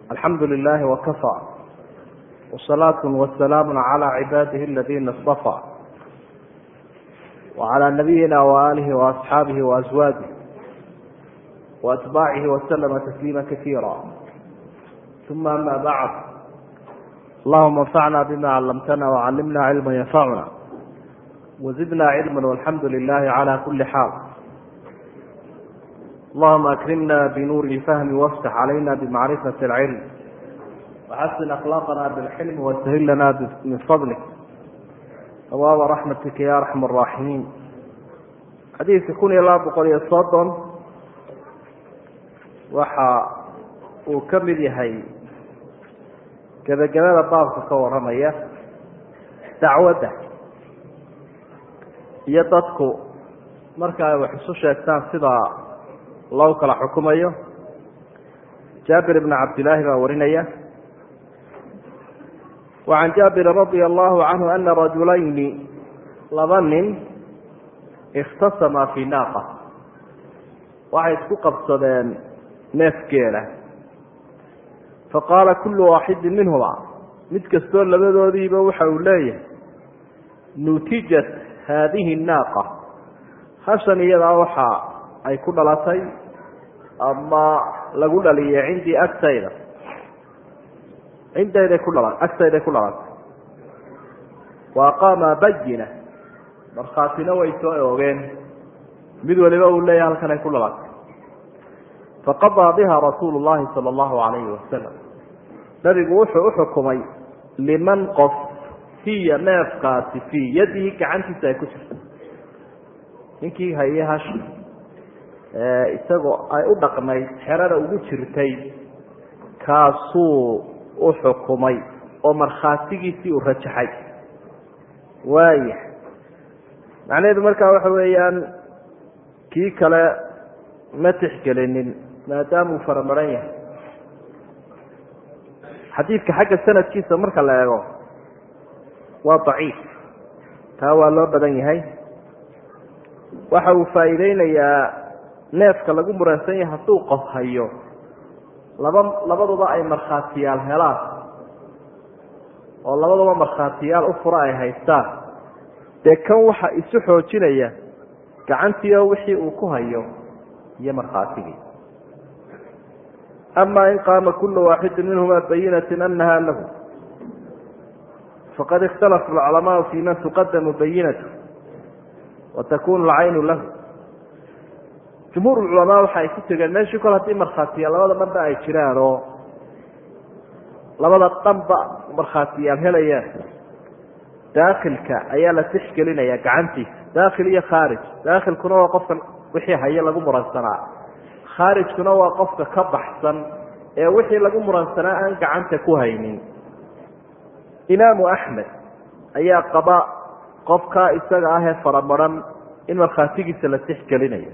alxamdu lilahi wakafى wsalaat wasalaamu calى cibaadihi aladina اصطafى wcalى nabiyina waalihi waasxaabihi waaswaajih waatbaacihi waslama tasliima kasiira uma ama bacd allahuma anfacna bima callamtana wcalimna cilma yanfacuna wazidna cilma walxamdu lilahi cala kuli xaal allahuma akrimna binuuri lfahmi waftax calayna bimacrifati alcilm waxasin akhlaaqana bilxilmi wasahil lana min fadlik awaaba raxmatika ya arxam araaximiin xadiidka kun iyo laba boqol iyo soddon waxa uu ka mid yahay gebagabada baabka ka warramaya dacwadda iyo dadku marka ay wax isu sheegtaan sida loo kala xukumayo jaabir ibn cabdillaahi baa warinaya wacan jaabiri radia allahu canhu ana rajulayni laba nin ikhtasamaa fii naaqa waxay isku qabsadeen neef geela faqaala kullu waaxidin minhuma mid kastoo labadoodiiba waxa uu leeyahay nutijat haadihi naaqa hashan iyadaa waxa ay ku dhalatay ama lagu dhaliyay cindii agtayda cindayday ku dhala agtayday ku dhalatay wa aqaama bayina markhaatina way soo oogeen mid waliba uu leeyahay halkan ay ku dhalatay faqadaa biha rasuulu llahi sala allahu calayhi wasalam nabigu wuxuu uxukumay liman qof hiya neefkaasi fii yadihi gacantiisa ay ku jirto ninkii haye hashi isagoo ay u dhaqnayd xerada ugu jirtay kaasuu u xukumay oo markhaatigiisii uu rajaxay waaya macnaheedu markaa waxa weeyaan kii kale ma tixgelinin maadaamuu faramaran yahay xadiidka xagga sanadkiisa marka la eego waa daciif taa waa loo badan yahay waxa uu faa'iideynayaa neefka lagu muransan yahay hadduu qof hayo laba labaduba ay markhaatiyaal helaan oo labaduba markhaatiyaal u fura ay haystaan dee kan waxa isu xoojinaya gacantiio wixii uu ku hayo iyo markhaatigii ama in qaama kulu waaxidi minhuma bayinatin anaha lahu faqad ikhtalafa alculamaau fi man tuqadamu bayinatu wa takunu alcaynu lahu jumhuur culamaa waxa ay ku tegeen meeshii kol haddii markhaatiyaal labada dhanba ay jiraan oo labada dhanba markhaatiyaal helayaan daakilka ayaa la tixgelinaya gacantiisa daakil iyo khaarij daakilkuna waa qofka wixii haye lagu muransanaa khaarijkuna waa qofka ka baxsan ee wixii lagu muransanaa aan gacanta ku haynin imaamu axmed ayaa qaba qofkaa isaga ah ee faramaran in markhaatigiisa la tixgelinayo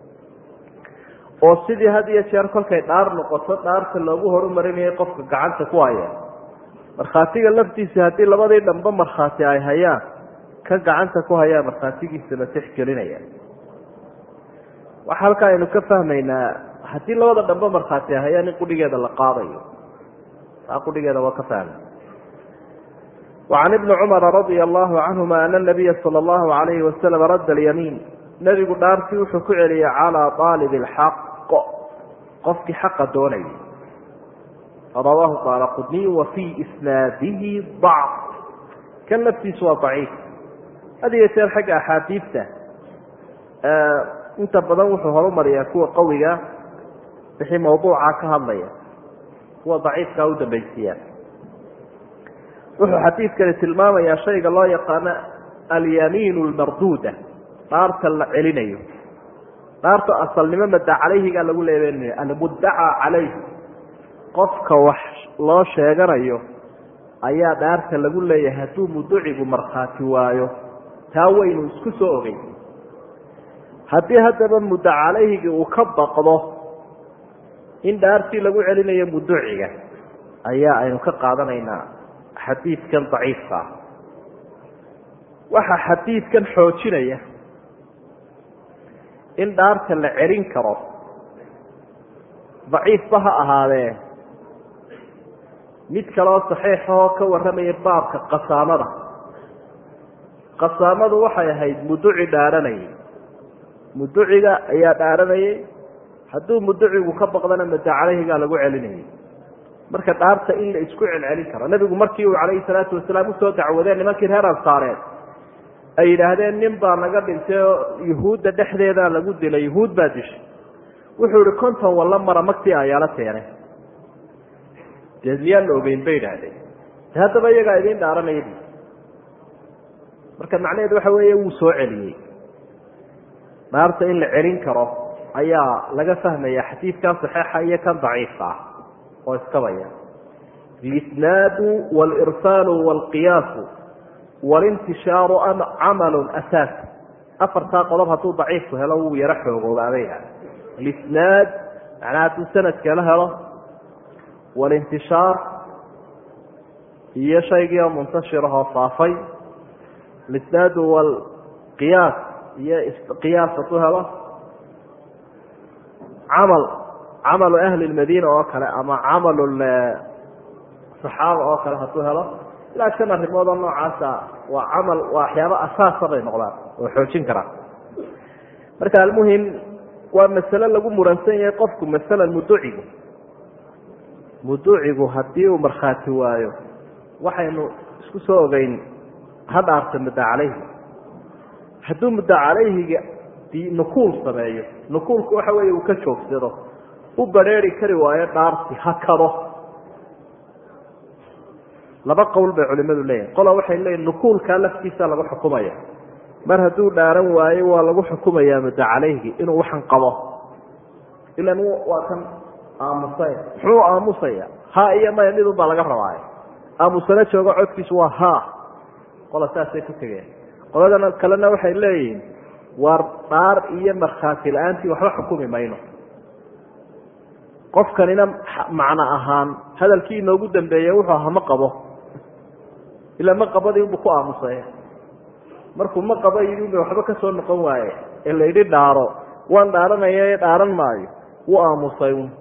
oo sidii had iyo jeer kolkay dhaar noqoto dhaarta loogu horumarinayay qofka gacanta ku haya markhaatiga laftiisa haddii labadii dhanba markhaati ay hayaan ka gacanta ku hayaa markhaatigiisa la tixgelinaya waxa halkaa aynu ka fahmaynaa haddii labada dhanba markhaati ay hayaan in qudhigeeda la qaadayo taa qudhigeeda waa ka fahmay wacan ibni cumara radia allahu canhuma ana nabiya sala allahu alayhi wasalam radda alyamiin nebigu dhaartii wuxuu ku celiyay calaa aalib alxaq qofkii xaqa doonayay rawaahu daaraqudniy wa fii isnaadihi dacf kan laftiisu waa daciif had iyo jeer xagga axaadiidta inta badan wuxuu horumariyaa kuwa qawiga wixii mawduuca ka hadlaya kuwa daciifkaa u dambaysiiyaa wuxuu xadiidkani tilmaamayaa shayga loo yaqaano alyamiin lmarduuda dhaarta la celinayo dhaarta asalnimo madda calayhigaa lagu leebeynaya almuddaca calayhi qofka wax loo sheeganayo ayaa dhaarta lagu leeyahay hadduu muducigu markhaati waayo taa waynu isku soo ogey haddii haddaba mudda calayhigii uu ka baqdo in dhaartii lagu celinayo muduciga ayaa aynu ka qaadanaynaa xadiidkan daciifka ah waxaa xadiidkan xoojinaya in dhaarta la celin karo daciifba ha ahaadee mid kaleoo saxiixahoo ka warramaya baabka qasaamada qasaamadu waxay ahayd muduci dhaaranayay muduciga ayaa dhaaranayay hadduu muducigu ka baqdana mada caleyhigaa lagu celinayay marka dhaarta in la isku celcelin karo nebigu markii uu calayhi salaatu wasalaam usoo dacwadeen nimankii reer ansaareed ay yidhaahdeen nin baa naga dhintay oo yuhuudda dhexdeedaa lagu dilay yuhuud baa dishay wuxuu ihi konton walla mara magtii ayaala keenay dee miyaan la ogeyn bay idhaahdeen de haddaba iyagaa idiin dhaaranaya marka macnaheedu waxa weeye wuu soo celiyey dhaarta in la celin karo ayaa laga fahmaya xadiidkan saxiixa iyo kan daciifka ah oo iskabaya lisnaadu walirsaalu walqiyaasu walintishaaru camalu asaas afartaa qodob hadduu daciifku helo wuu yaro xoogoobaabay lisnaad macnaha hadduu sanadka la helo walintishaar iyo shaygii oo muntashirahoo faafay lisnaadu walqiyaas iyo qiyaas hadduu helo camal camalu ahli lmadiina oo kale ama camalu saxaaba oo kale hadduu helo ilaa shan arrimood oo noocaasa waa camal waa waxyaaba asaasa bay noqdaan oo xoojin karaan marka almuhim waa masale lagu muransan yahay qofku masalan muducigu muducigu haddii uu markhaati waayo waxaynu isku soo ogeyn ha dhaarta mudda calayhi hadduu mudda calayhiga nukuul sameeyo nukuulku waxa weeye uu ka joogsado u badrheeri kari waayo dhaarti ha kado laba qowl bay culimadu leeyihin qola waxay leeyihin nukuulkaa laftiisa lagu xukumaya mar hadduu dhaaran waayo waa lagu xukumayaa mudda calayhi inuu waxan qabo ilan waa kan aamusay muxuu aamusaya ha iyo maya midun baa laga rabaayo aamusano joogo codkiisu waa ha qola saasay ku tegeen qoladana kalena waxay leeyihiin waar dhaar iyo markhaati la-aantii waxba xukumi mayno qofkanina macno ahaan hadalkii inoogu dambeeye wuxuu ahaa ma qabo ilaa ma qabadii unbu ku aamusay markuu ma qabo yidhi unba waxba ka soo noqon waaye ee la yidhi dhaaro waan dhaaranaya ee dhaaran maayo wuu aamusay un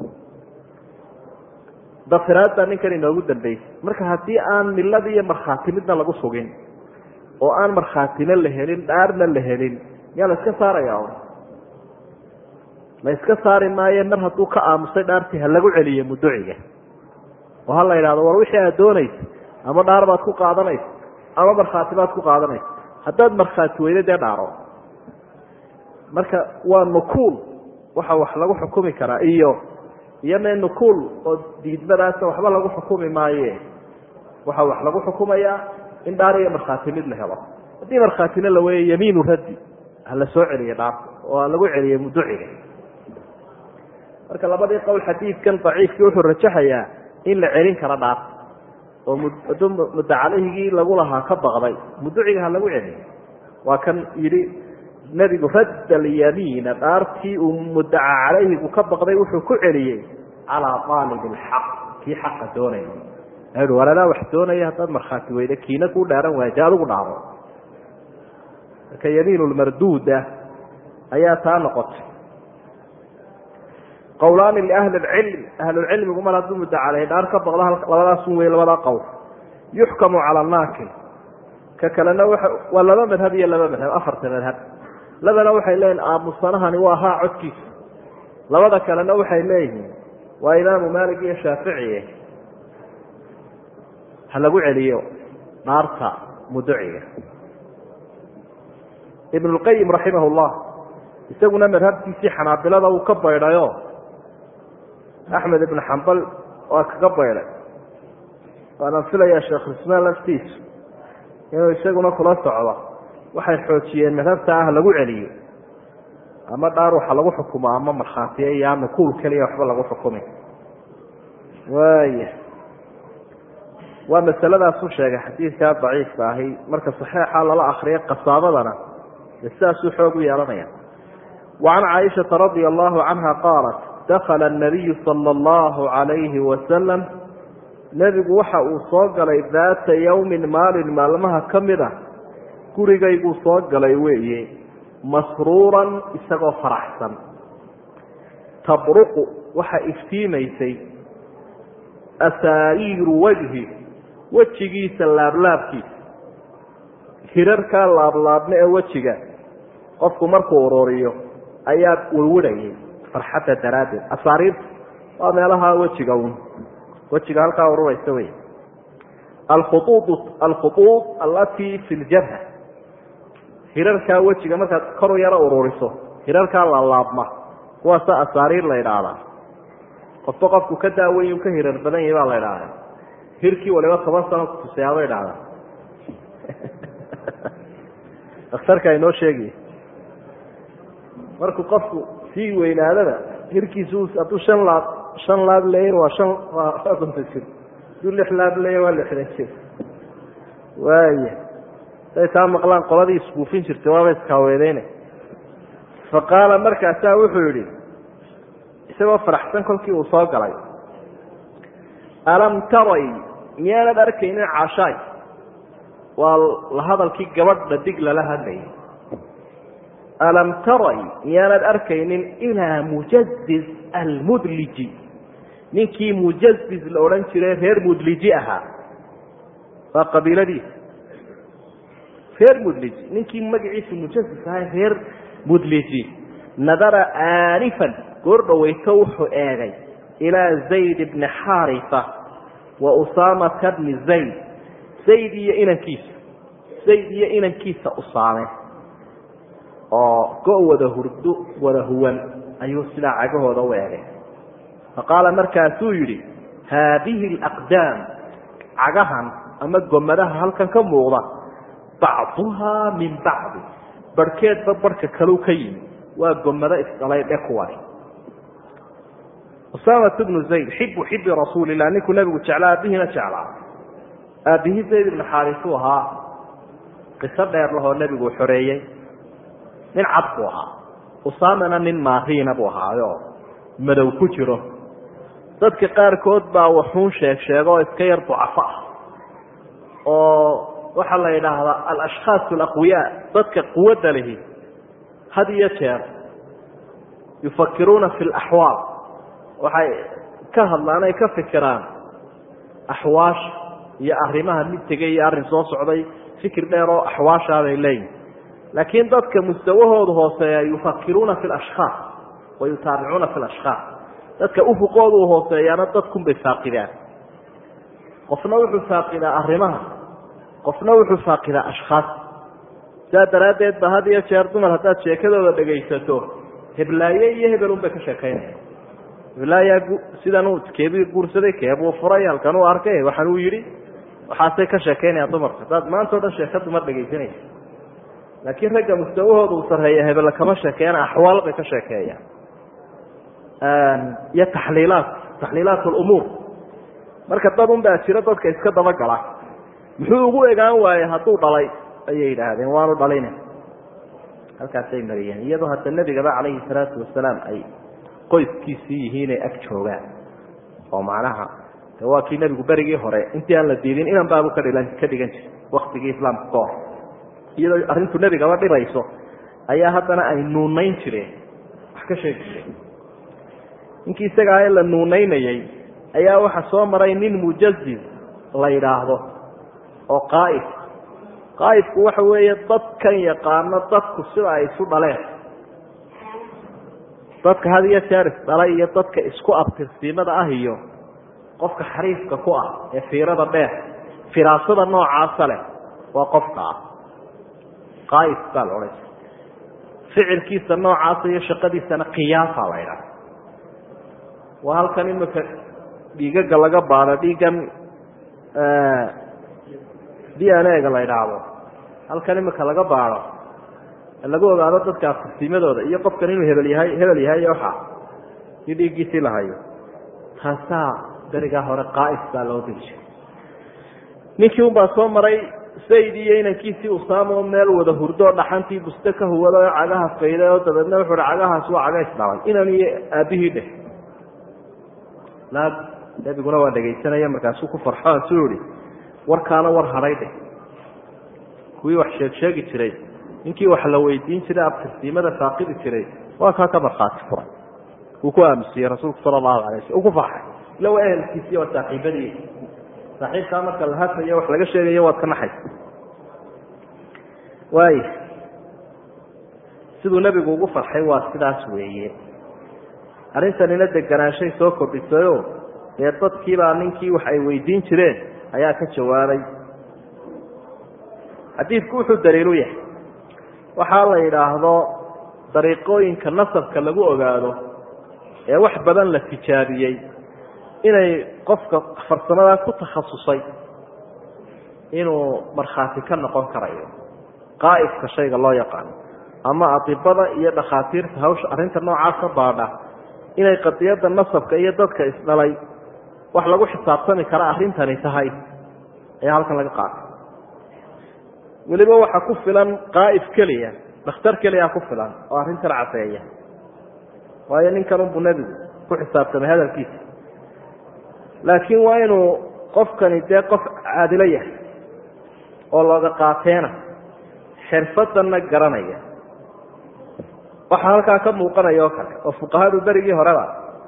dafiraad baa ninkan inoogu dambeysay marka haddii aan milada iyo markhaati midna lagu sugin oo aan markhaatina la helin dhaarna la helin miyaa la iska saaraya un la iska saari maaye mar hadduu ka aamusay dhaartii ha lagu celiyo muduciga oo ha la yidhahdo war wixii aad doonaysa ama dhaar baad ku qaadanaysa ama markhaati baad ku qaadanaysa haddaad markhaati weydo dee dhaaro marka waa nukuul waxa wax lagu xukumi karaa iyo iyome nukuul oo diidmadaasa waxba lagu xukumi maaye waxa wax lagu xukumayaa in dhaar iyo markhaati mid la helo haddii markhaatina la weeye yamiinu raddi ha la soo celiyo dhaarta oo ha lagu celiyo muduciga marka labadii qowl xadiidkan daciifkii wuxuu rajaxayaa in la celin karo dhaarta oo hadduu mudda calayhigii lagu lahaa ka baqday muduciga ha lagu celiyo waa kan yidhi nebigu radda alyamiina dhaartii uu muddaca calayhigu ka baqday wuxuu ku celiyey calaa aalib alxaq kii xaqa doonaya war adaa wax doonaya haddaad markhaati weyda kiina kuu dhaaran waaya dee adigu dhaaro marka yamiin lmarduuda ayaa taa noqotay qowlaani liahli lcilm ahlulcilmigu mar hadduu mudda caleyhi dhaar ka baqdo labadaasun wey labadaa qowl yuxkamu cala naakil ka kalena waa laba madhab iyo laba madhab afarta madhab labana waxay leeyihin aamusanahani waa haa codkiisa labada kalena waxay leeyihiin waa imaamu maalik iyo shaaficiye ha lagu celiyo dhaarta muduciga ibn lqayim raximah llah isaguna madhabtiisii xanaabilada uu ka baydhayo axmed ibn xambal waa kaga baydhay waanaan filayaa sheekhulismaan laftiisu inuu isaguna kula socdo waxay xoojiyeen madhabta ah lagu celiyo ama dhaar waxa lagu xukumo ama markhaatiya iyo ama kuul keliya waxba lagu xukumi waaya waa masaladaasu sheegay xadiidkaa daciifka ahi marka saxiixa lala akriyo qasaamadana de sidaasuu xoog u yeelanaya wacan caaishata radia allahu canha qaalat dakala anabiyu sala allahu calayhi wasalam nebigu waxa uu soo galay daata yowmin maalin maalmaha ka mid a gurigayguu soo galay weeye masruuran isagoo faraxsan tabruqu waxa iftiimaysay asaariiru wajhi wejigiisa laablaabkiisa hirarkaa laablaabma ee wejiga qofku markuu ururiyo ayaa werwarayay farxadda daraaddeed asaariirta waa meelaha wejiga un wejiga halkaa ururaysa wey alkhuuud alkhuuud allatii fi ljabha hirarkaa wejiga markaad kor u yaro ururiso hirarkaa laalaabma kuwaasa asaariir la idhaahdaa qofba qofku ka daaweyn ka hirar badan yahi baa la idhaahda hirkii waliba toban sano kutuseyaaba idhaahda daktarka inoo sheegay markuu qofku sii weynaadada hirkiisu hadduu shan laab shan laab leeyin waa shan waa konton jir hadduu lix laab leeya waa lixdan jir waaya say taa maqlaan qoladii isbuufin jirtay waaba iskaaweedeyne fa qaala markaasaa wuxuu yidhi isagoo faraxsan kolkii uu soo galay alam taray miyaanad arkaynin cashaay waa la hadalkii gabadha dig lala hadlayay alam taray miyaanad arkaynin ilaa mujazis almudliji ninkii mujazis la odhan jiray reer mudliji ahaa waa qabiiladiisa reer mudliji ninkii magaciisu mujazis ahaa reer mudliji nadara aanifan goor dhoweyto wuxuu eegay ilaa zayd bni xaarifa wa usaamata bni zayd zayd iyo inankiisa zayd iyo inankiisa usaame oo go- wada hurdo wada huwan ayuu sidaa cagahooda u eegay faqaala markaasuu yidhi haadihi alaqdaam cagahan ama gomadaha halkan ka muuqda bacduhaa min bacdi barhkeedba barhka kaleu ka yimi waa gomado isdhalay dhe kuwani usaamatu bnu zayd xibu xibi rasuulilah ninkuu nabigu jeclaa aabbihiina jeclaa aabbihii zayd ibnu xaarisu ahaa qiso dheer lahoo nebigu xoreeyey nin cad buu ahaa usaamana nin maariina buu ahaayo madow ku jiro dadka qaarkood baa waxuun sheeg sheego oo iska yar ducafo ah oo waxaa la yidhaahdaa alashkhaas alaqwiyaa dadka quwadda lihi had iyo jeer yufakiruuna fi laxwaal waxay ka hadlaan ay ka fikiraan axwaasha iyo arrimaha mid tegay iyo arrin soo socday fikir dheer oo axwaashaabay leeyihin laakiin dadka mustawahooda hooseeya yufakiruuna fi lashkhaas wa yutaabicuuna fi lashkhaas dadka ufuqoodu hooseeyaana dadkunbay faaqidaan qofna wuxuu faaqidaa arrimaha qofna wuxuu faaqidaa ashkhaas sidaa daraaddeed ba had iyo jeer dumar haddaad sheekadooda dhegaysato heblaaye iyo hebelun bay ka sheekaynaya heblaayaa sidanuu keebii guursaday keebuu furay halkan uu arkay waxaan uu yidhi waxaasay ka sheekaynayaan dumarka haddaad maanta o dhan sheeko dumar dhegaysanaysa laakiin ragga mustawahooda uu sarreeya hebelle kama sheekeeyaan axwaal bay ka sheekeeyaan iyo taxliilaat taxliilaat alumuur marka dad un baa jiro dadka iska dabagala muxuu ugu egaan waayey hadduu dhalay ayay yidhaahdeen waanu dhalina halkaasay mariyeen iyadoo hadda nebigaba calayhi salaatu wasalaam ay qoyskiisii yihiinay ag joogaan oo macnaha de waa kii nebigu berigii hore intii aan la diidin inan baabu ka dhilan ka dhigan jiray waktigii islaamka ka hor iyadoo arrintu nebigaba dhibayso ayaa haddana ay nuunayn jireen wax ka sheegi jireen ninkii isagaa ee la nuunaynayey ayaa waxa soo maray nin mujaziz la yidhaahdo oo qaa'if qaa'ifku waxa weeye dadkan yaqaano dadku sida ay isu dhaleen dadka had iyo jeer isdhalay iyo dadka isku abtirsiimada ah iyo qofka xariifka ku ah ee fiirada dheer firaasada noocaasa leh waa qofka ah qaa'if baa la odhan jira ficilkiisa noocaasa iyo shaqadiisana qiyaasa la ydhaha waa halkan imika dhiigaga laga baado dhiigan d n a-ga la idhaahdo halkan imika laga baado lagu ogaado dadka aftirsiimadooda iyo qofkan inuu hebel yahay hebel yahay waxa iyo dhiiggiisii la hayo taasaa berigaa hore qaa'if baa loo diri jiray ninkii un baa soo maray sayd iyo inankiisii usaamo meel wada hurdo dhaxantii buste ka huwada oo cagaha fayday oo dabeedna wuxuu hi cagahaas waa caga isdhalay inan iyo aabbihii dheh laab nebiguna waa dhegaysanaya markaasuu ku farxo asuu ihi warkaana war hadhay dheh kuwii wax sheeg sheegi jiray ninkii wax la weydiin jiray abtirsiimada faaqidi jiray waa kaa ka markhaati furay uu ku aamusiyey rasuulku sala allahu alay waslam uu ku farxay ila waa ehelkiisiiy waa saaxiibadii saaxiibkaa marka la hadlayo wax laga sheegayo waad ka naxaysa waay siduu nebigu ugu farxay waa sidaas weeye arrintanina deganaanshay soo kordhisayo dee dadkiibaa ninkii wax ay weydiin jireen ayaa ka jawaabay xadiidku wuxuu daliilu yahay waxaa la yidhaahdo dariiqooyinka nasabka lagu ogaado ee wax badan la tijaabiyey inay qofka farsamadaa ku takhasusay inuu markhaati ka noqon karayo qaa'ifka shayga loo yaqaano ama adibada iyo dhakhaatiirta hawsha arrinta noocaasa baadha inay qadiyadda nasabka iyo dadka isdhalay wax lagu xisaabtami kara arrintani tahay ayaa halkan laga qaatay weliba waxaa ku filan qaa'if keliya dhakhtar keliya ku filan oo arrintan caseeya waayo ninkan unbuu nebigu ku xisaabtamay hadalkiisa laakiin waa inuu qofkani dee qof caadilo yahay oo looga qaateena xirfadanna garanaya waxaa halkaa ka muuqanaya oo kale oo fuqahadu berigii horeba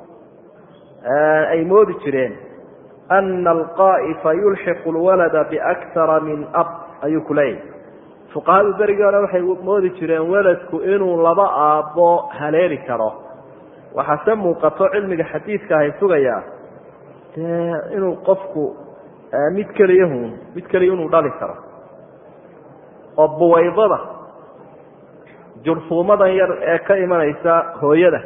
ay moodi jireen ana alqaa'ifa yulxiqu lwalada biaktara min ab ayuu ku leeyahy fuqahadu berigii hore waxay moodi jireen weladku inuu laba aabbo haleeli karo waxaase muuqato cilmiga xadiidka ahay sugayaa dee inuu qofku mid keliyahun mid keliya inuu dhali karo oo buwaydada jurfuumadan yar ee ka imanaysa hooyada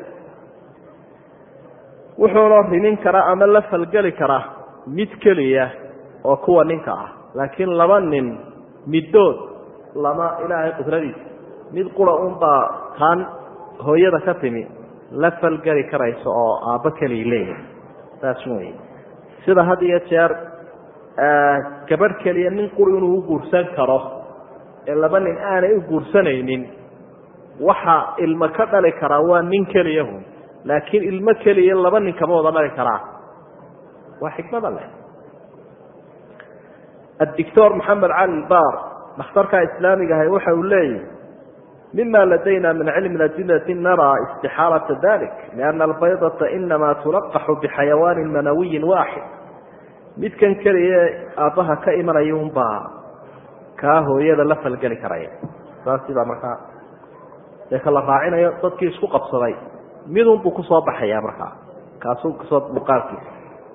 wuxuuna rimin karaa ama la falgeli karaa mid keliya oo kuwa ninka ah laakiin laba nin middood lama ilaahay qudradiisa mid qura unbaa taan hooyada ka timi la falgeli karayso oo aabbo keliya leeyahay saas wey sida had iyo jeer gabadh keliya nin quri inuu u guursan karo ee laba nin aanay u guursanaynin waxa ilmo ka dhali karaa waa nin keliyahun laakiin ilmo keliya laba nin kama wada dhali karaa waa xikmada leh addictor maxamed cali baar dhakhtarka islaamiga ahay waxa uu leeyahy mima ladayna min cilmi adilati naraa istixaalata dalik liana albaydata inama tulaqaxu bixayawaani manawiyin waaxid midkan keliya aabbaha ka imanaya unbaa kaa hooyada la falgeli karaya saasi baa markaa dee kala raacinayo dadkii isku qabsaday midun buu kusoo baxaya markaa kaasuu kusoo muuqaalkiisa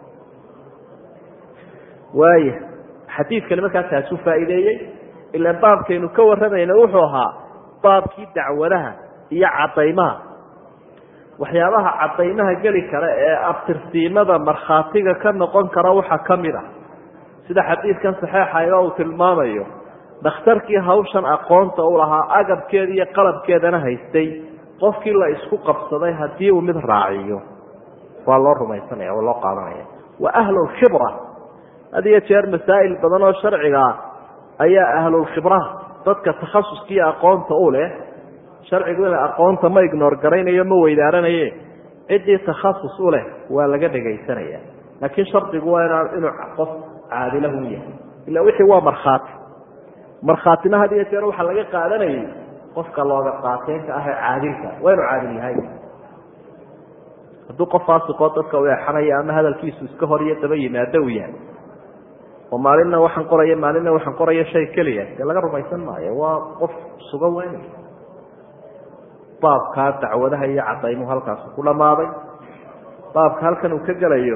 waaya xadiidkani markaa taasuu faa'iideeyey ilaan baabkaynu ka warramayna wuxuu ahaa baabkii dacwadaha iyo caddaymaha waxyaabaha caddaymaha geli kara ee abtirsiimada markhaatiga ka noqon kara waxaa ka mid ah sida xadiidkan saxeexayga uu tilmaamayo dhakhtarkii hawshan aqoonta u lahaa agabkeeda iyo qalabkeedana haystay qofkii la isku qabsaday haddii uu mid raaciyo waa loo rumaysanaya waa loo qaadanaya waa ahlulkhibra had iyo jeer masaa'il badan oo sharciga ah ayaa ahlulkhibraha dadka takhasuskiiyo aqoonta u leh sharcigu ina aqoonta ma ignoor garaynayo ma weydaaranaye ciddii takhasus u leh waa laga dhegaysanaya laakiin shardigu waa inaa inuu qof caadilahu yahay ila wixii waa markhaati markhaatina had iyo jeer waxaa laga qaadanayay qofka looga qaateenka ah ee caadilka waa inuu caadil yahay hadduu qof faasiqoo dadka u eexanaya ama hadalkiisu iska hor iyo daba yimaado uu yahay oo maalinna waxaan qoraya maalinna waxaan qoraya shay keliya dee laga rumaysan maayo waa qof suga weyn baabkaa dacwadaha iyo cadaymuhu halkaasu ku dhammaaday baabka halkan uu ka gelayo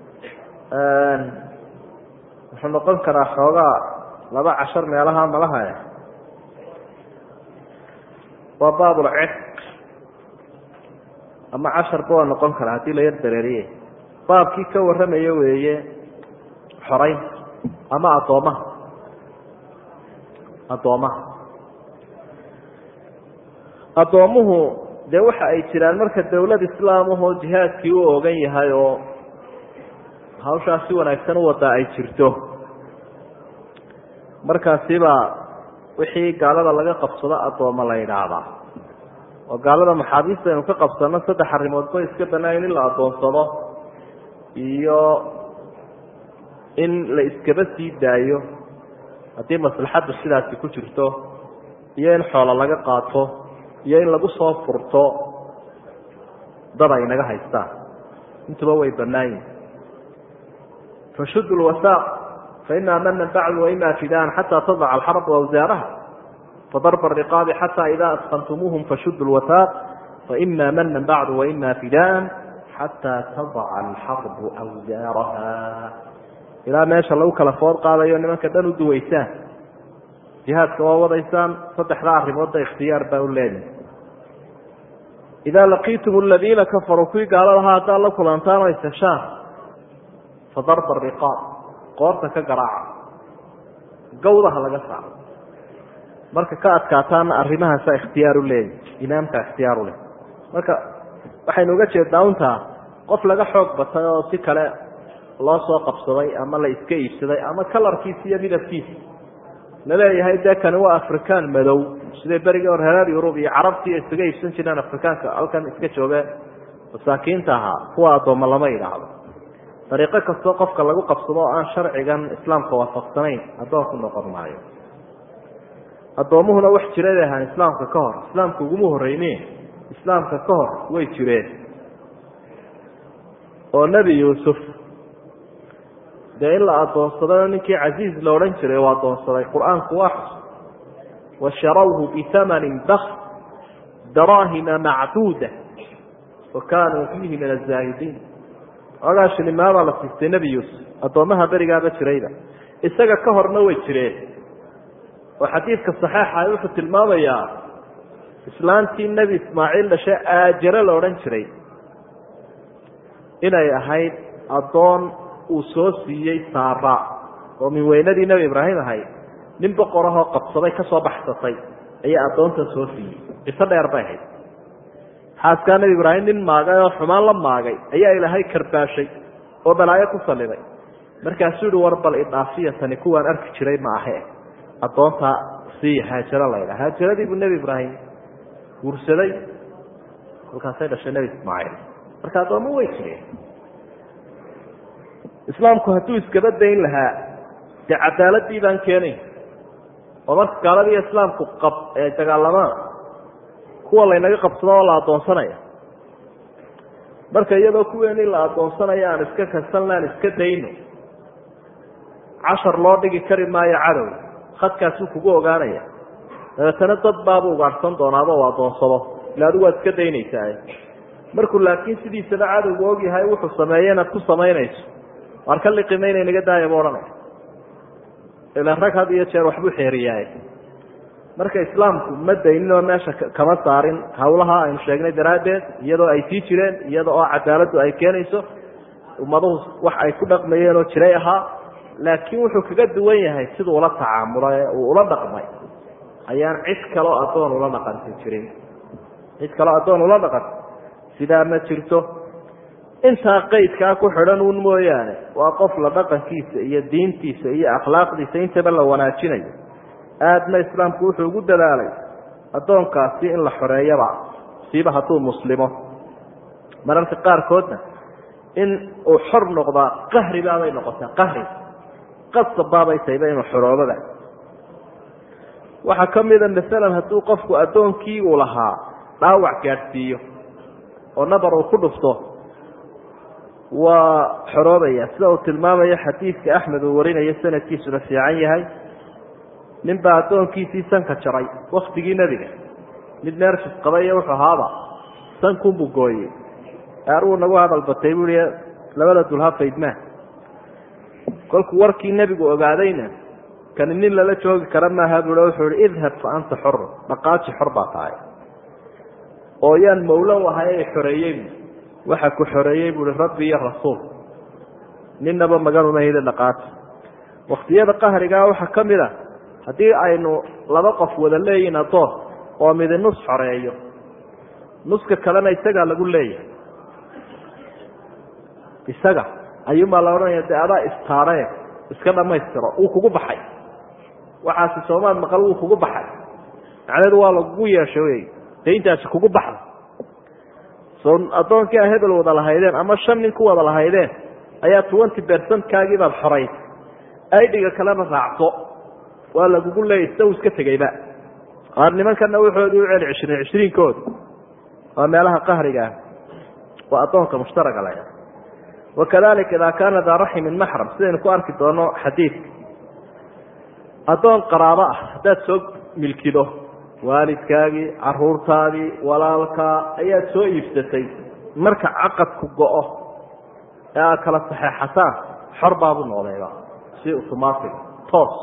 wuxuu noqon karaa xoogaa laba cashar meelaha malaha waa baabulciq ama casharba waa noqon karaa haddii la yar dareeriye baabkii ka warramayo weeye xoraynta ama addoomaha addoomaha addoommuhu dee waxa ay jiraan marka dawlad islaamahoo jihaadkii u ogan yahay oo hawshaas si wanaagsan u wadaa ay jirto markaasibaa wixii gaalada laga qabsado addooma la yidhaahdaa oo gaalada maxaabiista aynu ka qabsano saddex arrimoodba iska banaayin in la addoonsado iyo in la iskaba sii daayo haddii maslaxaddu sidaasi ku jirto iyo in xoolo laga qaato iyo in lagu soo furto dad ay naga haystaan intuba way bannaayin fashudu lwasaaq faima mana bacdu waima fidaan xataa tadaca alxarbu awsaaraha fadarba ariqaabi xataa ida asqantumuuhum fashudu lwasaaq faima mana bacdu waima fidaan xataa tadaca alxarbu awsaaraha ilaa meesha lagu kala food qaadayo nimanka dhan u duwaysaan jihaadka waa wadaysaan saddexda arrimoodba ikhtiyaar baa u leedahay idaa laqiitum aladiina kafaruu kuwii gaaladahaa haddaad la kulantaan oo iseshaan fadarba ariqaab qoorta ka garaaca gawdaha laga saaro marka ka adkaataana arrimahaasa ikhtiyaar u leeyahy imaamka ikhtiyaar u leh marka waxaynu uga jeednaa untaa qof laga xoog batay oo si kale loo soo qabsaday ama la iska iibsaday ama kalarkiisa iyo midabkiisa laleeyahay dee kani waa afrikaan madow siday berigii hor reer yurub iyo carabtii isaga iibsan jireen afrikaanka halkan iska jooge masaakiinta ahaa kuwa addoommo lama yidhaahdo dariiqo kastoo qofka lagu qabsado oo aan sharcigan islaamka waafaqsanayn addoonku noqon maayo addoommuhuna wax jiray bay ahaan islaamka ka hor islaamka uguma horreyne islaamka ka hor way jireen oo nebi yuusuf dee in la addoonsado ninkii casiiz la odhan jiray oo addoonsaday qur-aanku waa xus washarawhu bitamanin bak daraahima macduuda wa kaanuu fiihi min azaahidiin ogaa shilimaabaa la siistay nebi yuusuf addoommaha berigaaba jirayba isaga ka horna way jireen oo xadiidka saxeixa wuxuu tilmaamayaa islaantii nebi ismaaciil dhashe aajare la odhan jiray inay ahayd addoon uu soo siiyey saara oo min weynadii nebi ibraahim ahayd nin boqorahoo qabsaday ka soo baxsatay ayaa addoontan soo siiyey qiso dheer bay ahayd xaaskaa nebi ibraahim nin maagay oo xumaan la maagay ayaa ilaahay karbaashay oo balaayo ku salliday markaasuu yihi war bal idhaafiya tani kuwaan arki jiray ma ahe addoontaa siiya haajaro laydha haajaradii buu nebi ibraahim guursaday kolkaasay dhashay nebi ismaaciil marka addoommo way jireen islaamku hadduu iskaba dayn lahaa dee cadaaladii baan keenayn oo marka gaaladiiyo islaamku qab ee dagaalamaan kuwa laynaga qabsado oo la addoonsanaya marka iyadoo kuweenii la addoonsanaya aan iska kasanla aan iska dayno cashar loo dhigi kari maayo cadow khadkaasuu kugu ogaanaya dabeetana dad baabuu ugaadhsan doonaaba u addoonsado ila adigu waad iska daynaysaa markuu laakiin sidiisaba cadowgu ogyahay wuxuu sameeye inaad ku samaynayso waar ka liqimayna naga daaya bu odhanaya ila rag had iyo jeer waxbuu xeeriyaay marka islaamku ma daynin oo meesha kama saarin hawlaha aynu sheegnay daraaddeed iyadoo ay sii jireen iyada oo cadaaladdu ay keenayso ummaduhu wax ay ku dhaqmayeen oo jiray ahaa laakiin wuxuu kaga duwan yahay siduu ula tacaamulay ee uu ula dhaqmay ayaan cid kaloo addoon ula dhaqanti jirin cid kaloo addoon ula dhaqanta sidaa ma jirto intaa qaydkaa ku xidhan uun mooyaane waa qof la dhaqankiisa iyo diintiisa iyo akhlaaqdiisa intaba la wanaajinayo aadna islaamku wuxuu ugu dadaalay addoonkaasi in la xoreeyaba siiba hadduu muslimo mararka qaarkoodna in uu xor noqdaa qahri baabay noqotaa qahri qasab baabay tahayba inuu xoroobaba waxaa ka mida masalan hadduu qofku addoonkii uu lahaa dhaawac gaadhsiiyo oo nabar uu ku dhufto waa xoroobaya sida uu tilmaamayo xadiidka axmed uu warinayo sanadkiisuna fiican yahay nin baa addoonkiisii sanka jaray waktigii nebiga mid neerfis qabayo wuxuu ahaaba sankunbuu gooyey aaruu nagu hadal batay buu i labada dulha faydmaa kolkuu warkii nebigu ogaadayna kani nin lala joogi kara maaha bui wuxuu ihi idhab fa anta xor dhaqaaji xor baa tahay oo yaan mawlo ahay ay xoreeyey waxa ku xoreeyey buui rabbi iyo rasuul ninaba maganumahida dhaqaaji waktiyada qahrigaa waxaa ka mid a haddii aynu laba qof wada leeyihin addoon oo midi nus xoreeyo nuska kalena isagaa lagu leeyahay isaga ayuunbaa la odhanaya de adaa istaaree iska dhammaystiro wuu kugu baxay waxaasi soomaal maqal wuu kugu baxay macnaheedu waa lagugu yeeshay wey dee intaasi kugu baxda soo addoonkii a hebel wada lahaydeen ama shan nin ku wada lahaydeen ayaa twenty percentkaagii baad xoray aidhiga kalena raacso waa lagugu leeyay sida uu iska tegeyba qaar nimankana wuxoodii u celi cishriin cishriinkooda waa meelaha qahriga ah waa addoonka mushtaraga la wakadalika idaa kaana daa raximin maxram sidaynu ku arki doono xadiidka addoon qaraabo ah haddaad soo milkido waalidkaagii caruurtaadii walaalkaa ayaad soo iibsatay marka caqadku go-o ee aad kala saxeexataan xor baabuu noqdayba si automatic toos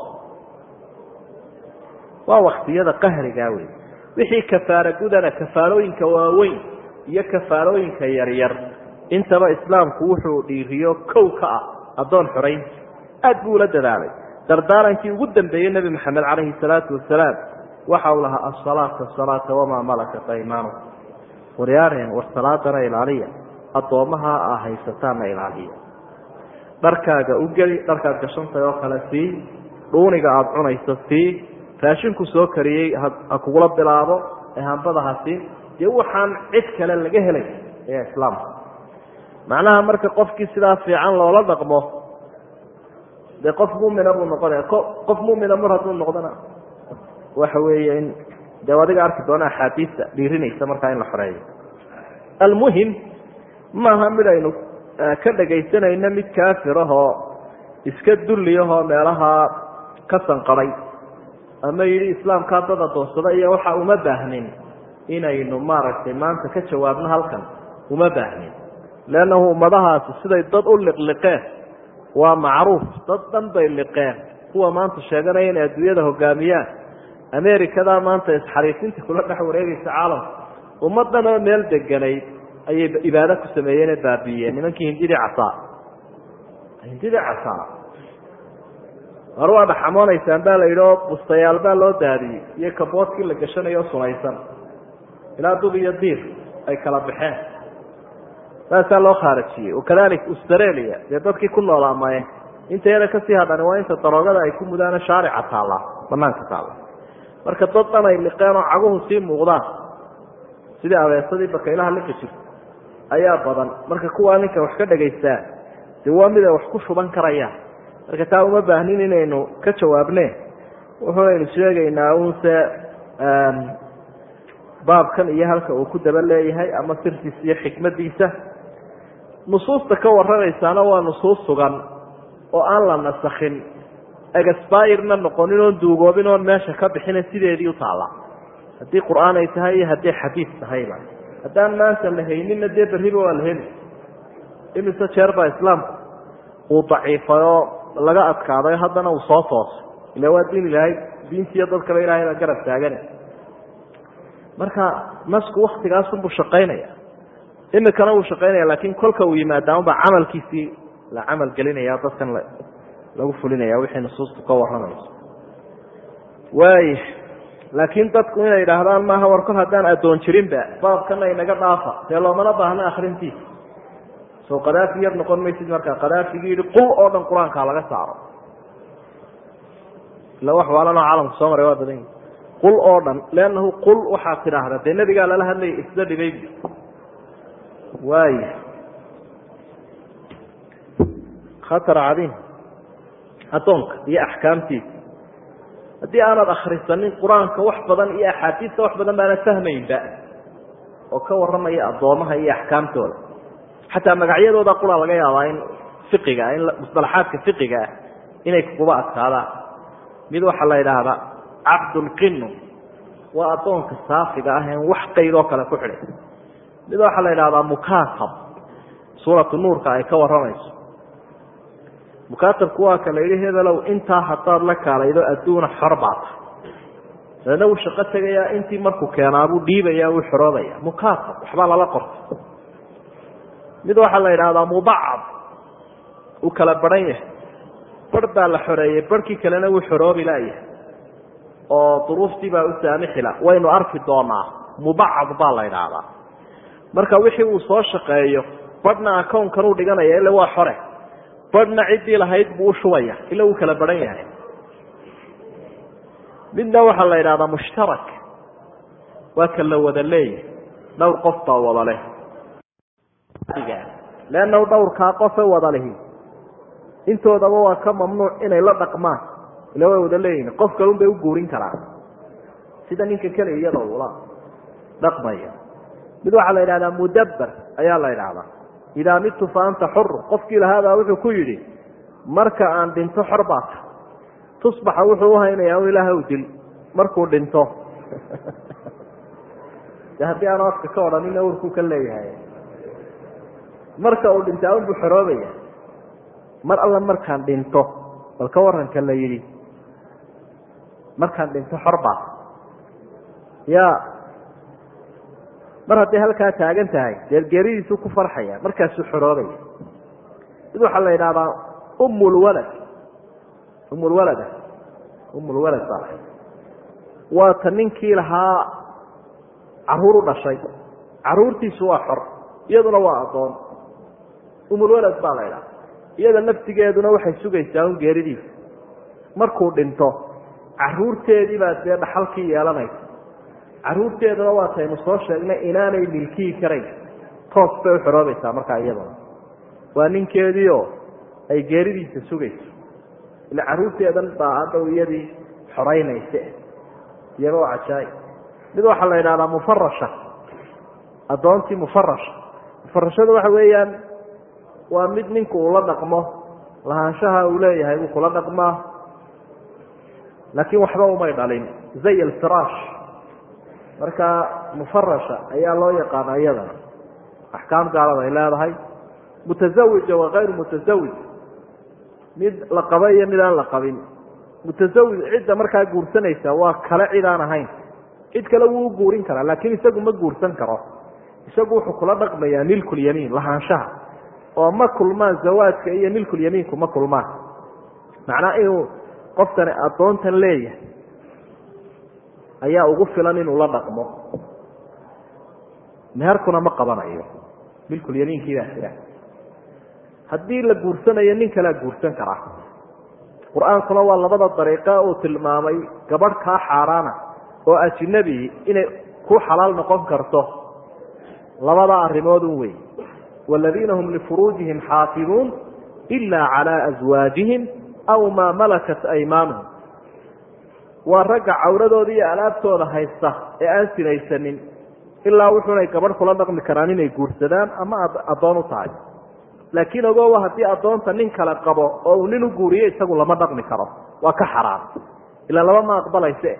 waa waktiyada qahrigaa wey wixii kafaara gudana kafaalooyinka waaweyn iyo kafaalooyinka yaryar intaba islaamku wuxuu dhiiriyo kow ka ah addoon xoraynta aad buu ula dadaalay dardaarankii ugu dambeeyey nebi maxamed calayhi salaatu wasalaam waxa uu lahaa asalaata asalaata wamaa malakat aymaanu waryaareen war salaadana ilaaliya addoommaha a haysataanna ilaaliya dharkaaga u geli dharkaad gashantahay oo kale sii dhuuniga aada cunayso sii raashinku soo kariyey ha kugula bilaabo ee hambada ha sii dee waxaan cid kale laga helay ee islaamka macnaha marka qofkii sidaa fiican loola dhaqmo dee qof mumina buu noqonaya qof mumina mar hadduu noqdona waxa weeye in dee adiga arki doona axaadiista dhiirinaysa markaa in la xoreeyo almuhim maaha mid aynu ka dhagaysanayno mid kaafirahoo iska dulliyahoo meelaha ka sanqaday ama yidhi islaamkaa dad adoonsada iyo waxa uma baahnin inaynu maaragtay maanta ka jawaabno halkan uma baahnin leannahu ummadahaasi siday dad u liqliqeen waa macruuf dad dhan bay liqeen kuwa maanta sheeganaya inay adduunyada hogaamiyaan amerikadaa maanta isxariisinta kula dhex wareegaysa caalamka ummaddan oo meel deganayd ayay ibaado ku sameeyeen ee baabiiyeen nimankii hindidii casaa hindidii casaa war waa dhaxamoonaysaan baa la yidhi oo bustayaal baa loo daadiyey iyo kaboodkii la gashanayo sunaysan ilaa dub iyo diir ay kala baxeen saasaa loo khaarajiyey wakadalik australia dee dadkii ku noolaa maye inta yada kasii hadhani waa inta daroogada ay ku mudaano shaarica taallaa banaanka taalla marka dad dhan ay liqeen oo caguhu sii muuqdaan sidii abeesadii bakaylaha liqi jirta ayaa badan marka kuwaa ninka wax ka dhagaystaa dee waa mid ay wax ku shuban karayaan marka taa uma baahnin inaynu ka jawaabne wuxuunaynu sheegaynaa unse baabkan iyo halka uu ku daba leeyahay ama sirtiisa iyo xikmadiisa nusuusta ka warranaysaana waa nusuus sugan oo aan la nasakhin egasbayirna noqonin oon duugoobin oon meesha ka bixina sideedii u taalla haddii qur-aan ay tahay iyo haddii xadiis tahayba haddaan maanta la hayninna dee berriba waa la heli imise jeer baa islaamku uu daciifay oo laga adkaaday haddana uu soo toosay ila waa diin ilaahay diintiiyo dadkaba ilahay baa garab taagane marka nasku waktigaasunbuu shaqaynaya imikana wuu shaqaynaya laakiin kolka uu yimaada unbaa camalkiisii la camal gelinaya dadkan lagu fulinaya wixii nusuustu ka warramayso waay laakiin dadku inay idhaahdaan maaha war kol haddaan addoon jirinba baabkana inaga dhaafa dee loomana baahna akrintiisa soo kadaafi yar noqon maysid markaa kadaafigii yihi qul oo dhan qur-aankaa laga saaro ila wax waalanoo caalamku soo maray waa badan yihi qul oo dhan leannahu qul waxaad tidhaahda dee nebigaa lala hadlaya isla dhibay waaya khatar cadiim addoonka iyo axkaamtiisa haddii aanad akhrisanin qur-aanka wax badan iyo axaadiista wax badan baanad fahmaynba oo ka warramaya addoomaha iyo axkaamtooda xataa magacyadooda qura laga yaabaa in fiqiga in musalaxaadka fiqiga ah inay kuba adkaadaan mid waxaa la yidhaahdaa cabdulqinu waa addoonka saafiga ah en wax qaydoo kale ku xidhay mid waxaa la yidhahdaa mukaatab suuratu nuurka ay ka warramayso mukaatabku waa ka la yidhi hebelow intaa haddaad la kaalaydo adduuna xor baa tahay dabeedna wuu shaqo tegayaa intii markuu keenaabuu dhiibaya wuu xoroobaya mukaatab waxbaa lala qortay mid waxaa la yidhaahdaa mubacad uu kala baran yahay bar baa la xoreeyey barhkii kalena wuu xoroobi laayahay oo duruuftii baa u saamixila waynu arki doonaa mubacad baa la yidhaahdaa marka wixii uu soo shaqeeyo badhna akownkan uu dhiganaya ila waa xore badhna ciddii lahayd buu u shubaya ila wuu kala baran yahay midna waxaa la yidhahdaa mushtarak waa ka la wada leeyahay dhowr qof baa wada leh leannahu dhowrkaa qofe wada lihi intoodaba waa ka mamnuuc inay la dhaqmaan ila way wada leeyihin qof kalun bay u guurin karaan sida ninka kale iyada ula dhaqmaya mid waxaa la yidhahdaa mudabber ayaa la yidhahdaa idaa midtu fa anta xur qofkii lahaabaa wuxuu ku yidhi marka aan dhinto xor baata tusbaxa wuxuu uhaynayaa un ilaah u dil markuu dhinto de haddii aanu afka ka odhanin awrkuu ka leeyahay marka uu dhintaa unbuu xoroobaya mar alla markaan dhinto bal ka waranka la yidhi markaan dhinto xor baata ya mar hadday halkaa taagan tahay dee geeridiisuu ku farxaya markaasuu xoroobaya mid waxaa la yidhahdaa umulwalad umulwalada umulwalad baa waa ta ninkii lahaa caruur u dhashay caruurtiisu waa xor iyaduna waa addoon umulwalad baa la ydhaha iyada laftigeeduna waxay sugaysaa un geeridiisa markuu dhinto caruurteedii baa dee dhaxalkii yeelanaysa caruurteeduna waa taynu soo sheegnay inaanay milkiyi karayn toos bay u xoroobaysaa markaa iyaduna waa ninkeediio ay geeridiisa sugayso ila caruurteedan baa haddaw iyadii xoraynayse iyaba waa cajaaib mid waxaa la yidhahdaa mufarasha addoontii mufarasha mufarashada waxa weeyaan waa mid ninku uu la dhaqmo lahaanshaha uu leeyahay buu kula dhaqmaa laakiin waxba umay dhalin zay alfiraash marka mufarasha ayaa loo yaqaana iyadana axkaam gaalada ay leedahay mutasawija wa kayru mutasawij mid la qaba iyo mid aan la qabin mutasawij cidda markaa guursanaysa waa kale cid aan ahayn cid kale wuu u guurin karaa laakiin isagu ma guursan karo isagu wuxuu kula dhaqmayaa milkulyamiin lahaanshaha oo ma kulmaan zawaajka iyo milkulyamiinku ma kulmaan macnaa inuu qofkani addoontan leeyahay ayaa ugu filan inuu la dhaqmo meherkuna ma qabanayo milkulyamiinkiibaa jira haddii la guursanayo nin kalea guursan karaa qur-aankuna waa labada dariiqa uu tilmaamay gabadh kaa xaaraana oo ajinabi inay ku xalaal noqon karto labada arrimoodun wey waaladiina hum lifuruujihim xaafiduun ila calaa aswaajihim aw maa malakat aymaanuhum waa ragga cawradooda iyo alaabtooda haysta ee aan sinaysanin ilaa wuxuunay gabadh kula dhaqmi karaan inay guursadaan ama addoon u tahay laakiin ogowa haddii addoonta nin kale qabo oo uu nin u guuriyo isagu lama dhaqmi karo waa ka xaraam ilaa laba ma aqbalayse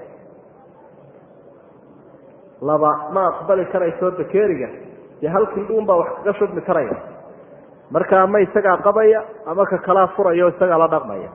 laba ma aqbali karayso bakeeriga dee hal kindhuun baa wax kaga shubmi karaya marka ama isagaa qabaya ama ka kalaa furaya o isagaa la dhaqmaya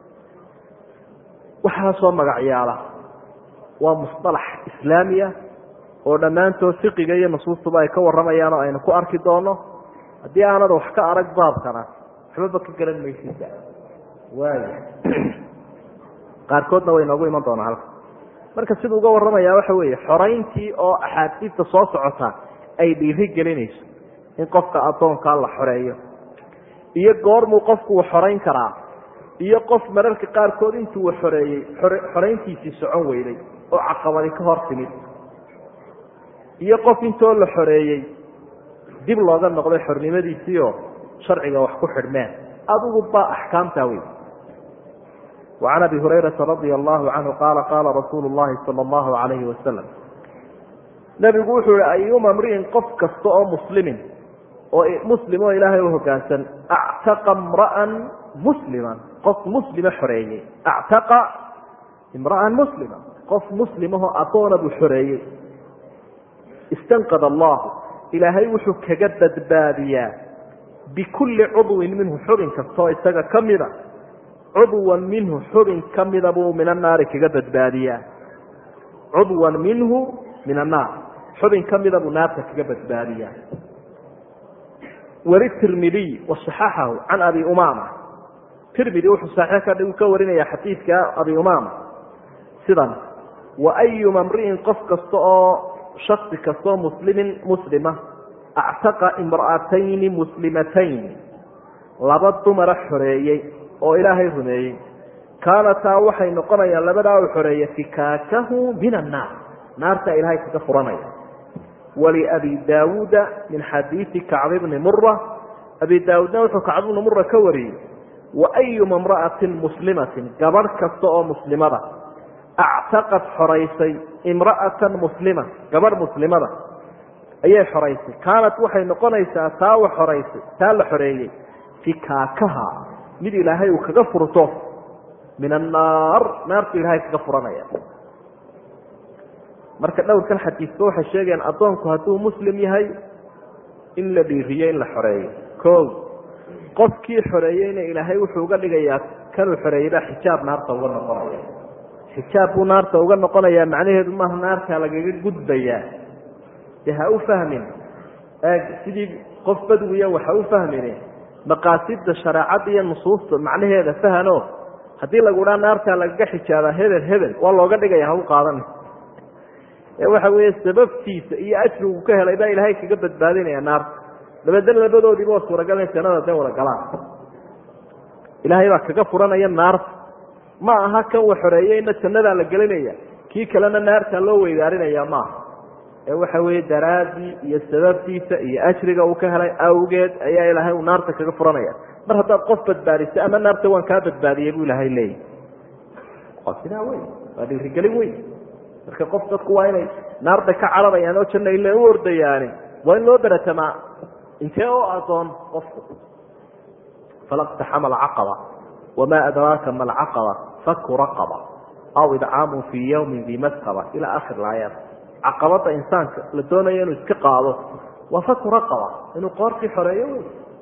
waxaasoo magacyaala waa musطalax islaamiya oo dhammaantood fiqiga iyo nusuustuba ay ka warramayaan oo aynu ku arki doono haddii aanad wax ka arag baabkana waxbaba ka garan maysida waaya qaarkoodna way noogu iman doonaa halka marka siduu uga warramaya waxa weeye xorayntii oo axaadiista soo socota ay dhiiri gelinayso in qofka addoonkaa la xoreeyo iyo goormuu qofku xorayn karaa iyo qof mararka qaarkood intuu xoreeyey xorayntiisii socon weyday oo caqabadi ka hor timid iyo qof intoo la xoreeyey dib looga noqday xornimadiisiioo sharciga wax ku xidhmeen adigu baa axkaamtaa wey wacan abi hurayrata radia allahu canhu qaala qaala rasuulu llahi sala allahu alayhi wasalam nebigu wuxuu yihi ayuma mri'in qof kasta oo muslimin oo muslim oo ilaahay u hoggaansan actaqa imra'an musliman qof muslima xoreeyey actaqa imra'an muslima qof muslimahoo addoona buu xoreeyey istanqad allahu ilaahay wuxuu kaga badbaadiyaa bikulli cudwin minhu xubin kastaoo isaga ka mida cudwan minhu xubin ka mida buu min annaari kaga badbaadiyaa cudwan minhu min annaar xubin ka mida buu naarta kaga badbaadiyaa weli tirmidiy wasaxaxahu can abi umaama tirmidi wuxuu saxiix ka ka warinaya xadiidka abi umaama sidan wa ayuma mri'in qof kasta oo shaksi kastaoo muslimin muslima actaqa imra'atayni muslimatayn laba dumara xoreeyey oo ilaahay rumeeyey kaanataa waxay noqonayaan labadaa u xoreeya fikaakahu min annaar naarta ilaahay kaga furanaya waliabi daawuuda min xadiidi kacb bni mura abi daawuudna wuxuu kacb bni mura ka wariyey wa ayuma imra'atin muslimatin gabadh kasta oo muslimada actaqad xoraysay imra'atan muslima gabadh muslimada ayay xoraysay kaanat waxay noqonaysaa taa wa xoraysay taa la xoreeyey fikaakaha mid ilaahay uu kaga furto min annaar naartu ilaahay kaga furanaya marka dhowrkan xadiisba waxay sheegayaan addoonku hadduu muslim yahay in la dhiiriyo in la xoreeyo o qofkii xoreeyeyna ilaahay wuxuu uga dhigayaa kanuu xoreeyeyba xijaab naarta uga noqonaya xijaab buu naarta uga noqonayaa macnaheedu maaha naartaa lagaga gudbayaa dee ha u fahmin sidii qof badwiya waxa u fahmine maqaasida shareecadda iyo nusuusta macnaheeda fahano haddii lagu dhaa naartaa lagaga xijaabaa hebel hebel waa looga dhigaya ha u qaadani ee waxa weeye sababtiisa iyo ajrigu ka helay baa ilaahay kaga badbaadinaya naarta dabeedna labadoodiiba waa suuragal in jannada dee wada galaan ilaahay baa kaga furanaya naarta ma aha kan wa xoreeyeyna jannadaa la gelinaya kii kalena naartaa loo weydaarinaya maaha ee waxa weeye daraaddii iyo sababtiisa iyo ajriga uu ka helay awgeed ayaa ilaahay uu naarta kaga furanaya mar haddaad qof badbaadisay ama naarta waan kaa badbaadiyey buu ilaahay leeyahy waa sidaa wey waa dhiirigelin wey marka qof dadku waa inay naarda ka cararayaan oo janna ile u ordayaani waa in loo beratamaa intee oo adoon qofku falaqtaxama alcaqaba wamaa adraaka ma alcaqaba faku raqaba aw idcaamun fii yawmin di masqaba ilaa akhir laayaat caqabada insaanka la doonayo inuu iska qaado waa faku raqaba inuu qoortii xoreeyo wey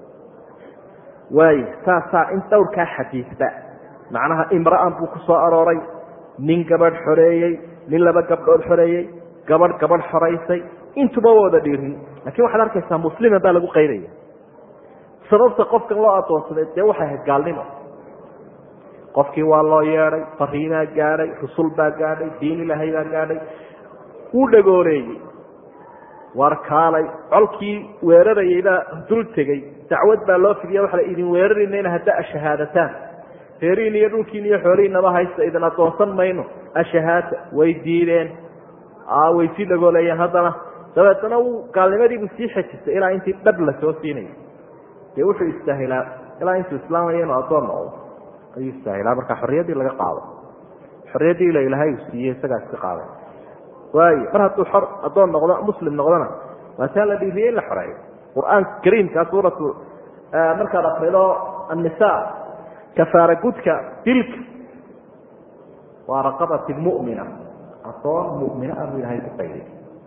waayo saasaa in dhowrkaa xadiisba macnaha imra'an buu ku soo arooray nin gabadh xoreeyey nin laba gabdhood xoreeyey gabadh gabadh xoraysay intuba waa wada dhiirin lakin waxaad arkaysaa musliman baa lagu qaydaya sababta qofkan loo adoonsaday dee waxay ahayd gaalnimo qofkii waa loo yeedhay fariinaa gaadhay rusul baa gaadhay diin ilaahay baa gaadhay wuu dhagooreeyey war kaalay colkii weerarayay baa dul tegey dacwad baa loo fidiya waxa la idin weeraraynayna hadda ashahaadataan reerihiin iyo dhulkiin iyo xoolihiinaba haysta idin adoonsan mayno ashahaata way diideen way sii dhagooleeyeen haddana dabeetana wuu gaalnimadiibuu sii xejistay ilaa intii dhab la soo siinayay dee wuxuu istaahilaa ilaa intuu islaamaya inuu addoon noqdo ayuu istaahilaa marka xorriyaddii laga qaado xorriyaddii ila ilaahay uu siiyey isagaa iska qaaday waayo mar hadduu xor addoon noqdo muslim noqdona waa taa la dhiiriyey in la xoreeyo qur-aanka kariimkaa suuratu markaad akrido annisa kafaara gudka dilka waa raqabati mumina adoon mumina ah buu ilahay ku qayday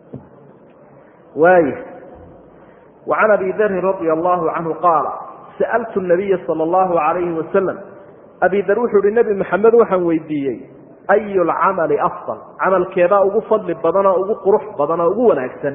waay وعan abi dri radي الlahu canhu qaala sa'ltu الnabiya salى الlahu عalayhi wasalam abi dar wuxuu hi nebi maxamed waxaan weydiiyey ayu lcamali afضal camalkeebaa ugu fadli badan oo ugu qurux badan oo ugu wanaagsan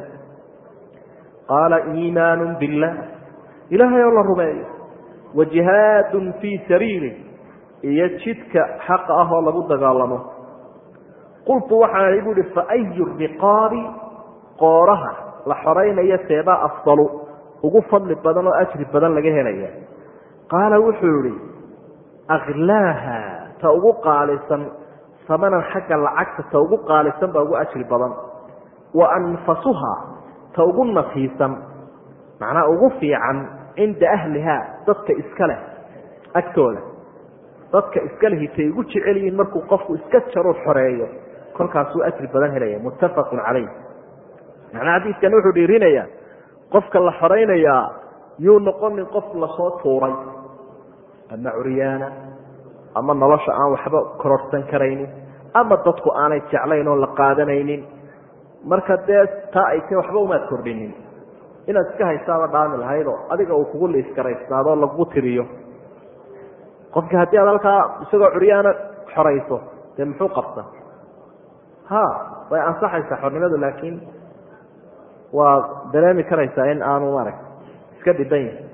qaala iimaan biاllah ilahay oo la rumeeyo wajihaad fii sabiili iyo jidka xaqa ah oo lagu dagaalamo qultu waxaan ihi buuhi faayu riqaabi qooraha la xoraynayo seebaa afdalu ugu fadli badan oo ajri badan laga helaya qaala wuxuu yihi aklaaha ta ugu qaalisan samanan xagga lacagta ta ugu qaalisan baa ugu ajri badan wa anfasuha ta ugu nafiisan macnaa ugu fiican cinda ahliha dadka iska leh agtooda dadka iska lehi tay ugu jecel yihiin markuu qofku iska jaruu xoreeyo kolkaasuu ajri badan helaya muttafaqun calayh macnaa xadiidkan wuxuu dhiirinayaa qofka la xoraynayaa yuu noqonin qof lasoo tuuray ama curyaana ama nolosha aan waxba kororhsan karaynin ama dadku aanay jeclayn oo la qaadanaynin marka dee taa ay ta waxba umaad kordhinin inaad iska haystaaba dhaami lahaydoo adiga uu kugu liiskaraystaadoo lagu tiriyo qofki haddii aad halkaa isagoo curyaana xorayso dee muxuu qabta ha way ansaxaysaa xornimadu laakiin waa dareemi karaysaa in aanu maarag iska dhiban yahay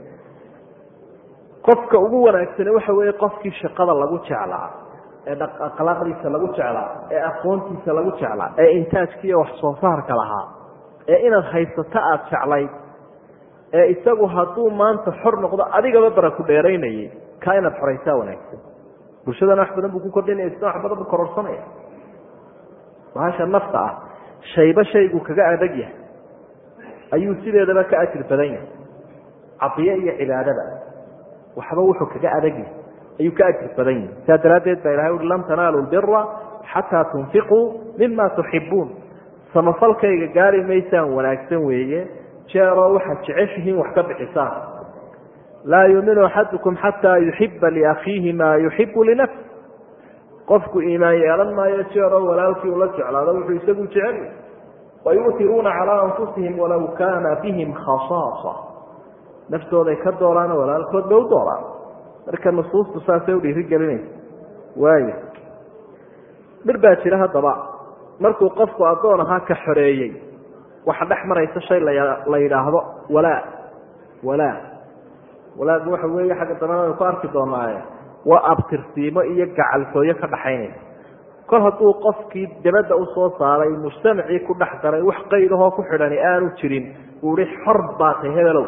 qofka ugu wanaagsane waxa weeye qofkii shaqada lagu jeclaa ee akhlaaqdiisa lagu jeclaa ee aqoontiisa lagu jeclaa ee intaajkiiyo wax soo saarka lahaa ee inaad haysato aada jeclayd ee isagu hadduu maanta xor noqdo adigaba bara ku dheeraynayay kaa inaad xoraysaa wanaagsan bulshadana wax badan buu ku kordhinaya isna wax badan buu kororsanaya bahasha nafta ah shayba shaygu kaga adag yahay ayuu sideedaba ka ajir badan yahay cadiye iyo cibaadada waxba wuxuu kaga adag yahay ayuu ka ajir badan yahay saa daraaddeed baa ilahay ui lan tanaalu lbira xataa tunfiquu mima tuxibuun samafalkayga gaari maysaan wanaagsan weeye jeeroo waxaad jeceshihiin wax ka bixisaan laa yuuminu axadukum xataa yuxiba liakhiihi maa yuxibu linafsi qofku iimaan yeelan maayo jeeroo walaalkii ula jeclaado wuxuu isagu jecel wayuutiruuna calaa anfusihim walaw kaana bihim khasaasa naftooday ka dooraan walaalkood bay u dooraan marka nusuustu saasay u dhiirigelinaysa waayo dhir baa jira haddaba markuu qofku addoon ahaa ka xoreeyey waxa dhex maraysa shay la yidhaahdo walaa walaa walaagu waxa weeye xagga dambena aynu ku arki doonaaye waa abtirsiimo iyo gacaltooyo ka dhaxaynaysa kol hadduu qofkii dabadda usoo saaray mujtamacii ku dhex daray wax qaydahoo ku xidhani aanu jirin uu ihi xor baa tay hebelow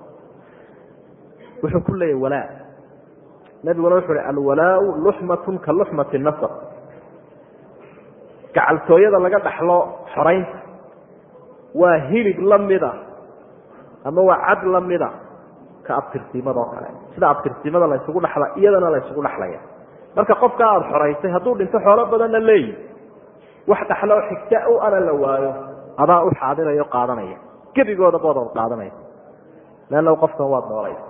wuxuu ku leeyahy walaa nabiguna wuxuu hi alwalaau luxmatun ka luxmati nasab gacaltooyada laga dhaxlo xoraynta waa hilib lamida ama waa cad lamida ka abtirsiimadoo kale sida abtirsiimada la ysugu dhexla iyadana la ysugu dhexlaya marka qofka aada xoraysay hadduu dhinto xoolo badanna leeyi wax dhaxloo xigta u ana la waayo adaa u xaadirayo qaadanaya gebigooda boodood qaadanaya leanna qofkan waad noolaysa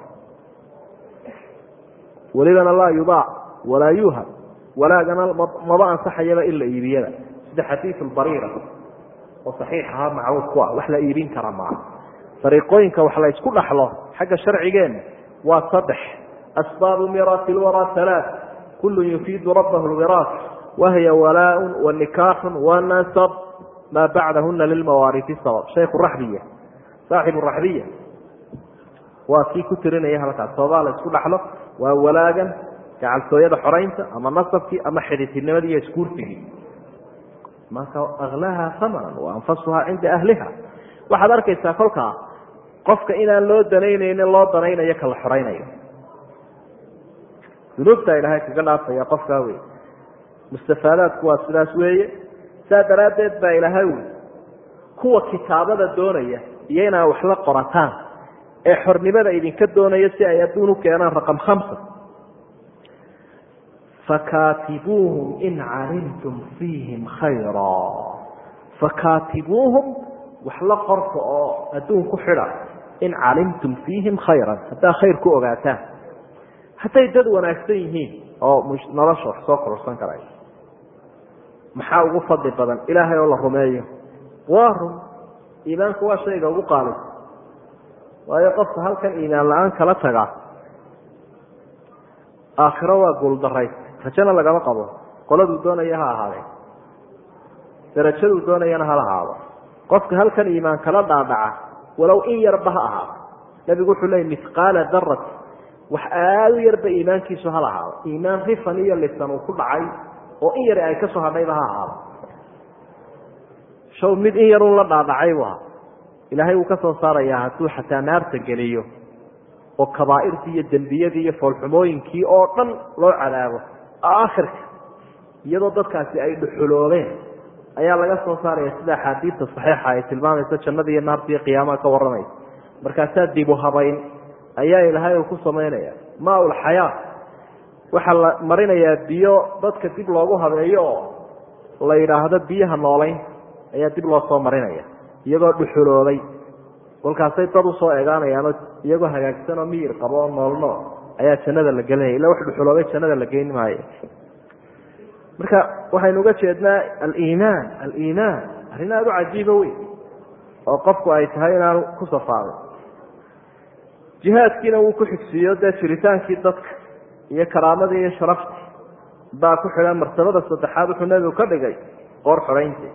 welibana laa yubaac walaa yuuhab walaagana maba ansaxayaba in la iibiyaba sida xadiiu bariira oo saxiix ahaa macruuf ku ah wax la iibin kara maaha dariiqooyinka wax la ysku dhaxlo xagga sharcigeenna waa saddex asbaabu miraasi lwaraa halaa kullu yufiidu rabbahu lwiraas wahiya walaaun wa nikaaxun wa nasab maa bacdahuna lilmawaarifi sabab shaykhu raxbiya saaxibu raxbiya waa kii ku tirinaya halkaas sababaa la isku dhaxlo waa walaagan gacaltooyada xoraynta ama nasabkii ama xidhiidnimadii iyo iskuursigii marka aklaha amanan wa anfasuhaa cinda ahliha waxaad arkaysaa kolkaa qofka inaan loo danaynaynin loo danaynayo kala xoraynayo dunuubta ilaahay kaga dhaafaya qofkaa wey mustafaadaadku waa sidaas weeye saa daraaddeed baa ilaahay wy kuwa kitaabada doonaya iyo inaa wax la qorataan ee xornimada idinka doonaya si ay adduun u keenaan raqam khamsa fakaatibuuhum in calimtum fiihim khayra fakaatibuuhum wax la qorta oo adduun ku xidha in calimtum fiihim khayran haddaa khayr ku ogaataan hadday dad wanaagsan yihiin oo nolosha wax soo kororsan karay maxaa ugu fadli badan ilaahay oo la rumeeyo waa run iimaanku waa shayga ugu qaalib waayo qofka halkan iimaan la-aan kala taga aakhiro waa guuldarayst rajana lagama qabo qoladuu doonaya ha ahaadee darajaduu doonayana hala ahaado qofka halkan iimaan kala dhaadhaca walow in yarba ha ahaado nabigu wuxuu leeyay mihqaala darati wax aada u yarba iimaankiisu hala ahaado iimaan rifan iyo lisan uu ku dhacay oo in yari ay ka soo hadhayba ha ahaado shaw mid in yarun la dhaadhacay bu ahaa ilaahay wuu ka soo saarayaa hadduu xataa naarta geliyo oo kabaa'irtii iyo dembiyadii iyo foolxumooyinkii oo dhan loo cadaabo aakhirka iyadoo dadkaasi ay dhuxuloobeen ayaa laga soo saaraya sida axaadiidta saxiixa ay tilmaamayso jannada iyo naarta iyo qiyaamaha ka warramaysa markaasaa dibu habayn ayaa ilaahay uu ku samaynaya maa-ul xayaa waxaa la marinayaa biyo dadka dib loogu habeeyo oo la yidhaahdo biyaha noolayn ayaa dib loo soo marinaya iyagoo dhuxuloobay kolkaasay dad usoo eegaanayaanoo iyagoo hagaagsan oo miyir qabo oo noolnool ayaa jannada la gelinaya illa wax dhuxuloobay jannada la geyn maayo marka waxaynu uga jeednaa aliimaan aliimaan arrin aada u cajiiba wey oo qofku ay tahay inaanu ku safaaday jihaadkiina wuu ku xigsiiyo dee jiritaankii dadka iyo karaamadii iyo sharaftii baa ku xidhan martabada saddexaad wuxuu nebigu ka dhigay qoor xorayntii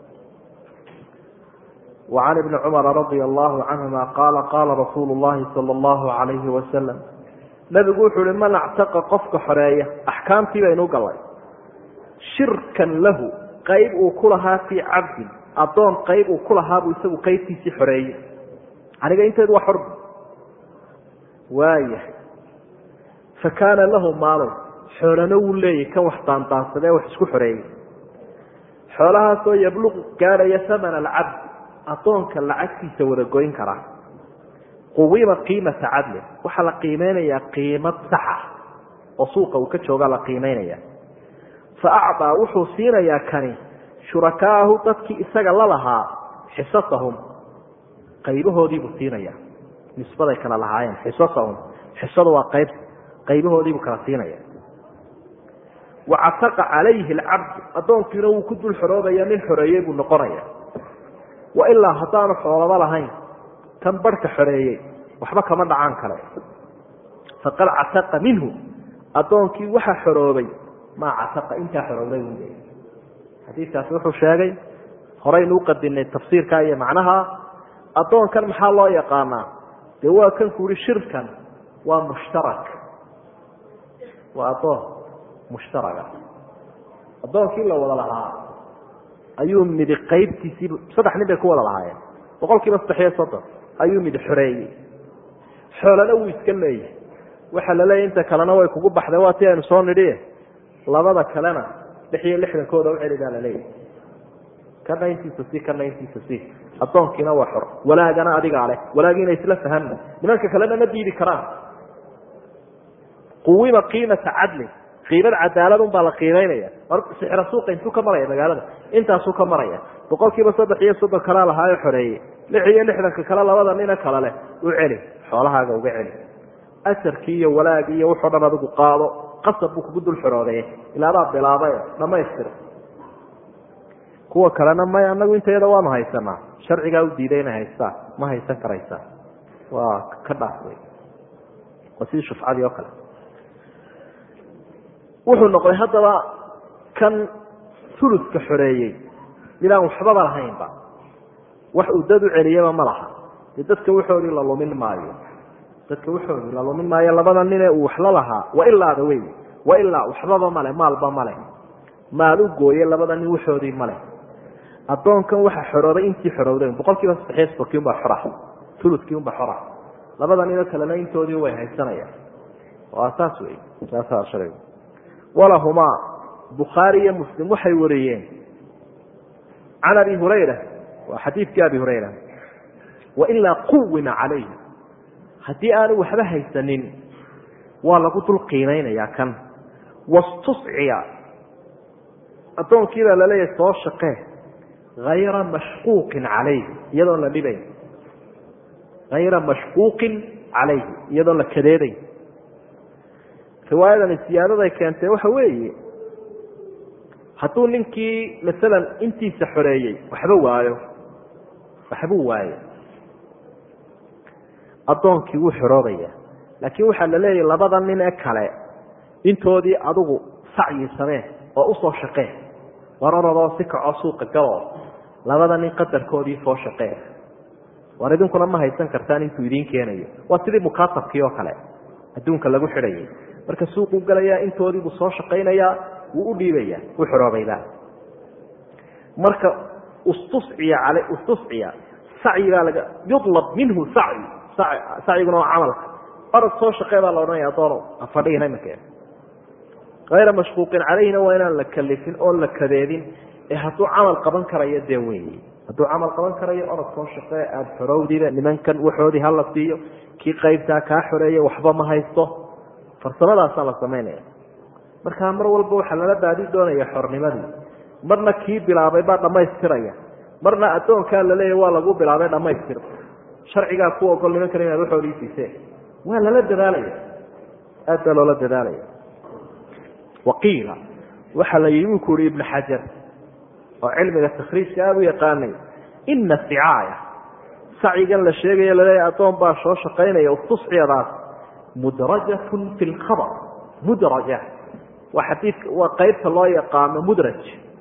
وعن بن cمر رضي الله عنهma qاla qاla رasuuل اللhi صلى الله عليه وسلم نبgu wuxuu hi man اcتaqa qofka xoreeya أحkaamtii baynu galay shirkan lahu qayb uu ku lahaa fii cabdin adoon qayb uu ku lahaa buu isagu qaybtiisii xoreeyey aniga inteedu waa xorb waaya fakaana lahu maalun xoolana wuu leeyahy kan wax daandaansadee wax isku xoreeyey xoolahaasoo yabluqu gaadhaya hamana alcabd adoonka lacagtiisa wada goyn karaa quwima qiimata cadlin waxaa la qiimeynayaa qiimad saxa oo suuqa uu ka jooga la qiimeynaya fa acdaa wuxuu siinayaa kani shurakaahu dadkii isaga la lahaa xisasahum qaybahoodiibuu siinaya nisbaday kala lahaayeen xisasahum xisadu waa qayb qaybahoodiibuu kala siinaya wacataqa calayhi alcabdu addoonkiina wuu ku dul xoroobaya nin xoreeyey buu noqonaya wa ilaa haddaanu xoolaba lahayn kan barhka xoreeyey waxba kama dhacaan kale faqad cataqa minhu addoonkii waxaa xoroobay maa cataqa intaa xoroobay u leeyay xadiidkaasi wuxuu sheegay horaynu uqadinay tafsiirka iyo macnaha addoonkan maxaa loo yaqaanaa dee waa kan ku uhi shirkan waa mushtarak waa addoon mushtaraga addoonkii la wada lahaa ayuu midi qaybtiisii saddex nin bay ku wada lahaayeen boqol kiiba saddex iyo soddon ayuu midi xoreeyey xoolana wuu iska leeyahay waxaa la leeyahy inta kalena way kugu baxday waa ti aynu soo nidhi labada kalena lix iyo lixdankooda u celi baa la leeyahay kana intiisa si kana intiisa si addoonkiina waa xor walaagana adigaa leh walaagiina isla fahamna nimanka kalena ma diidi karaan quwima qiimata cadlin qiimada cadaalad un baa la qiimeynaya sixra suuqa intuu ka maraya magaalada intaasuu ka maraya boqol kiiba saddex iyo soddon kalaa lahaayo xoreeyey lix iyo lixdanka kale labada nina kale leh u celi xoolahaaga uga celi asarkii iyo walaagii iyo wuxoo dhan adigu qaado qasab buu kugu dul xoroodeeye ilaadaa bilaabay dhamaystira kuwa kalena may anagu intayada waanu haysanaa sharcigaa u diiday inay haystaan ma haysan karaysaa waa ka dhaaf wey waa sidii shufcadii oo kale wuxuu noqday haddaba kan uluska xoreeyey midaan waxbaba lahaynba wax uu dad u celiyaba ma laha dee dadka waxoodii la lumin maayo dadka waxoodii la lumin maayo labada nine uu waxla lahaa wa ilaada wey wa ilaa waxbaba male maalba male maal u gooye labada nin waxoodii male addoonkan waxa xoroobay intii xorowday boqol kiiba saddexiyo soddonki unbaa xora uluskii unbaa xora labada ninoo kalena intoodii way haysanayaan waa saas wey saasaa sharcigu walahumaa bukhaari iyo muslim waxay wariyeen can abi hurayra waa xadiidkii abi hurayra wailaa quwima calayh haddii aanu waxba haysanin waa lagu dul qiimaynayaa kan wastusciya addoonkiibaa laleeyahay soo shaqee hayra mashquuqin calayhi iyadoon la dhibayn hayra mashquuqin calayhi iyadoon la kadeedayn riwaayadani siyaadaday keentay waxa weeye hadduu ninkii masalan intiisa xoreeyey waxba waayo waxbuu waayo addoonkii wuu xoroobaya laakiin waxaa la leeyahay labada nin ee kale intoodii adigu sacyi samee oo usoo shaqee wararadoo si kaco suuqa galoo labada nin qadarkoodii soo shaqee war idinkuna ma haysan kartaan intuu idiin keenayo waa sidii mukaatabkii oo kale adduunka lagu xidhayay marka suuquu galayaa intoodiibuu soo shaqaynayaa wuu u dhiibaya u xoroobayba marka ustusciya al ustusciya sacyigaa laga yulab minhu sacyi sacyiguna waa camalka orod soo shaqee baa la odhanaya adoono afadhigina imankeeda hayra mashquuqin calayhina waa inaan la kalifin oon la kadeedin ee hadduu camal qaban karayo dee wey hadduu camal qaban karayo orod soo shaqee aada xorowdiba nimankan waxoodii hala siiyo kii qaybtaa kaa xoreeya waxba ma haysto farsamadaasaa la samaynaya markaa mar walba waxaa lala baadi doonaya xornimadii marna kii bilaabay baa dhammaystiraya marna addoonkaa laleeyahy waa lagu bilaabay dhammaystir sharcigaa ku ogol nimankan inaad waxoodii siiseen waa lala dadaalaya aad baa loola dadaalaya waqiila waxaa la yimi ku uhi ibnu xajar oo cilmiga takhriijka aada u yaqaanay ina sicaaya sacyigan la sheegayo laleeyahy addoon baa soo shaqaynaya ustusciyadaas mudrajatun fi lkhabar mudraja waa xadiidka waa qaybta loo yaqaano mudraj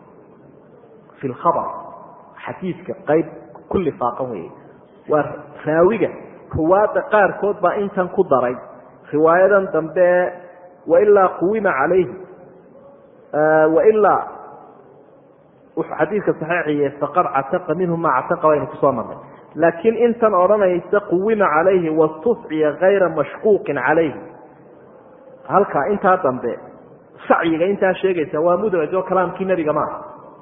fi lkhabar xadiidka qayb ku lifaaqan wey waa raawiga ruwaadda qaarkood baa intan ku daray riwaayadan dambe wailaa quwima calayhi wailaa wuxuu xadiidka saxiixiye faqad cataqa minhu maa cataqa baynu kusoo marnay laakiin intan odhanaysa quwima calayhi wastusciya kayra mashquuqin calayhi halkaa intaa dambe sacyiga intaa sheegaysa waa mudraj oo kalaamkii nebiga maaha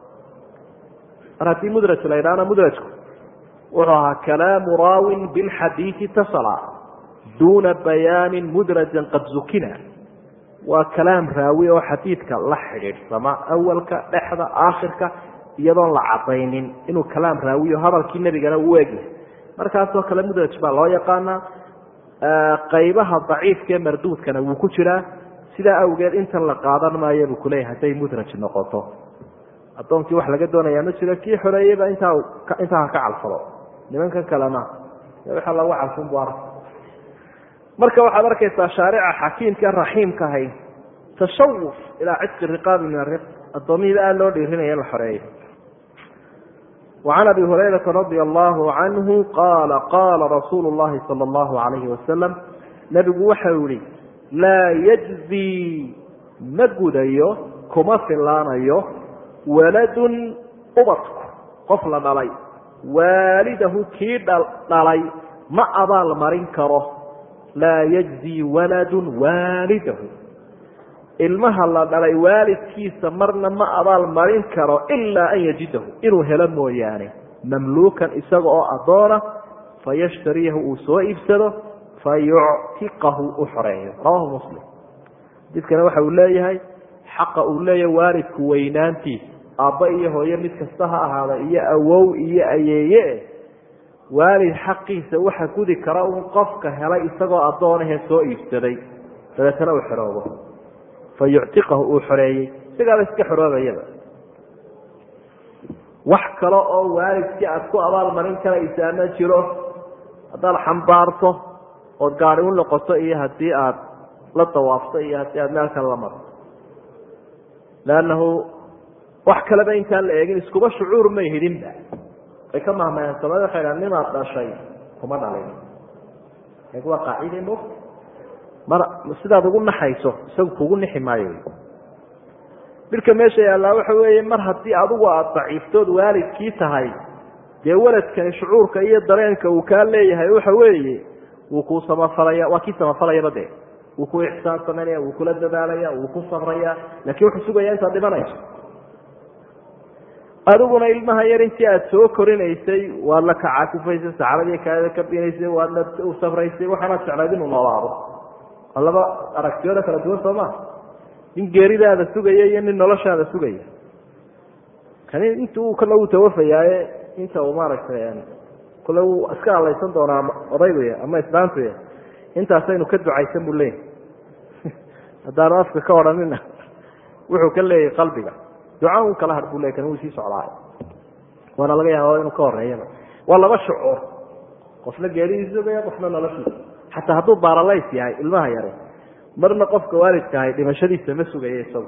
mar haddii mudraj la ydhahna mudrajku wuxuu ahaa kalaamu raawin bilxadiidi tasala duuna bayaanin mudrajan qad zukina waa kalaam raawi oo xadiidka la xidhiidhsama awalka dhexda aakhirka iyadoon la cadaynin inuu kalaam raawiyo hadalkii nebigana uu egyahay markaasoo kale mudraj baa loo yaqaanaa qaybaha daciifka ee marduudkana wuu ku jiraa sidaa awgeed intan la qaadan maayo buu kuleeyahay hadday mudraj noqoto addoonkii wax laga doonayaa ma jiro kii xoreeyeyba intaa intaa ha ka calfado nimankan kalena waxaa lagu calfun bu arka marka waxaad arkaysaa shaarica xakiimka raxiimka ahay tashawuf ilaa cidqi riqaabi min ariq addoomihiiba aada loo dhiirinaya in la xoreeyo وعن أبي هريرة رضي الله عنه قال قال رsuuل اللhi صلى الله عليه وسلم نبgu waxau yihi lاa يجزي ma gudayo kuma filaanayo waلad ubadku qof la dhalay waalidahu kii dhalay ma abaal marin karo laa يجزي waلad waalidahu ilmaha la dhalay waalidkiisa marna ma abaal marin karo ilaa an yajidahu inuu helo mooyaane mamluukan isaga oo addoona fayashtariyahu uu soo iibsado fayuctiqahu u xoreeyo rawahu muslim xadiidkana waxa uu leeyahay xaqa uu leeyahay waalidku weynaantiisa aabba iyo hooyo mid kasta ha ahaada iyo awow iyo ayeeye waalid xaqiisa waxa gudi kara un qofka helay isagoo addoonahee soo iibsaday dabeetana uu xoroobo fayuctiqahu uu xoreeyey isagaaba iska xoroobayaba wax kale oo waalidkii aada ku abaalmarin karaysaa ma jiro haddaad xambaarto ood gaari u noqoto iyo haddii aad la dawaafto iyo haddii aad meel kale la marto leannahu wax kaleba intaan la eegin iskuba shucuur may hidinba way ka mahmayaan samada waxay dhahan nimaad dhashay kuma dhalin waa qaacide mo mar sidaad ugu naxayso isagu kugu nixi maayo midka meesha yaallaa waxa weeye mar haddii adigu aada daciiftood waalidkii tahay dee waladkani shucuurka iyo dareenka uu kaa leeyahay waxa weeye wuu kuu samafalaya waa kii samafalayaba dee wuu ku ixsaan samaynaya wuu kula dadaalaya wuu ku sabraya laakiin wuxuu sugaya intaad dhimanayso adiguna ilmaha yar intii aada soo korinaysay waad la kacakufaysay saxaradii kaada ka binaysay waadna u safraysay waxaanaad jeclayd inuu noolaado laba aragtiyooda kala duwan soo maa nin geeridaada sugaya iyo nin noloshaada sugaya kani int kale uu tawafayaaye inta uu maaragtay kule uu iska alaysan doonaa odayguy ama islaantuy intaasaynu ka ducaysan buu leeyahy haddaanu afka ka odhanina wuxuu ka leeyahay qalbiga duca un kala har buu ley kan wuu sii socdaay waana laga yaaba inuu ka horeeyaba waa laba shucuur qofna geeridii sugaya qofna noloshiisa xataa hadduu baaralays yahay ilmaha yare marna qofka waalidka ahay dhimashadiisa ma sugaya isagu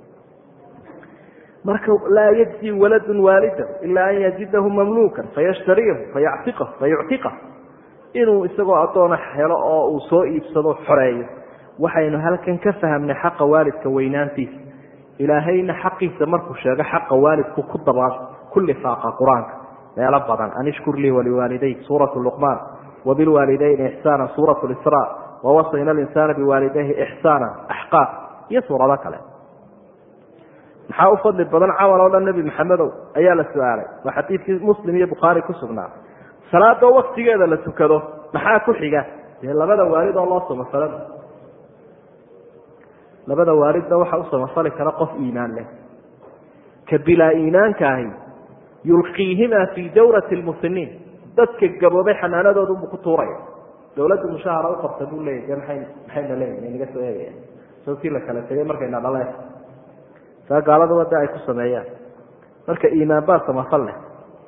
marka laa yajzi waladun waalidahu ilaa an yajidahu mamluukan fayashtariyahu fayactiqahu fayuctiqah inuu isagoo addoona helo oo uu soo iibsado xoreeyo waxaynu halkan ka fahamnay xaqa waalidka weynaantiisa ilaahayna xaqiisa markuu sheego xaqa waalidku ku daba ku lifaaqa qur-aanka meelo badan an ishkur lii waliwaalidayk suuratu luqmaan wabilwaalidayni ixsaana suurat lisra wawasayna linsaana biwaalidayhi ixsaana axqaaf iyo suurado kale maxaa u fadli badan camal oo dhan nebi maxamedow ayaa la su-aalay waa xadiidkii muslim iyo bukhaari ku sugnaa salaadoo waktigeeda la tukado maxaa ku xiga dee labada waalid oo loo samafalo labada waalidna waxaa u samafali kara qof iimaan leh ka bilaa iimaanka ahi yulqiihimaa fii dawrati lmusiniin dadka gaboobay xanaanadoodunbuu ku tuuraya dawladdu mushahara u qabta buu leeyay de maay maxayna leeyihin naga soo eegaya sawkii la kala tegay markayna dhaleen saa gaaladuba de ay ku sameeyaan marka iimaan baa samafal leh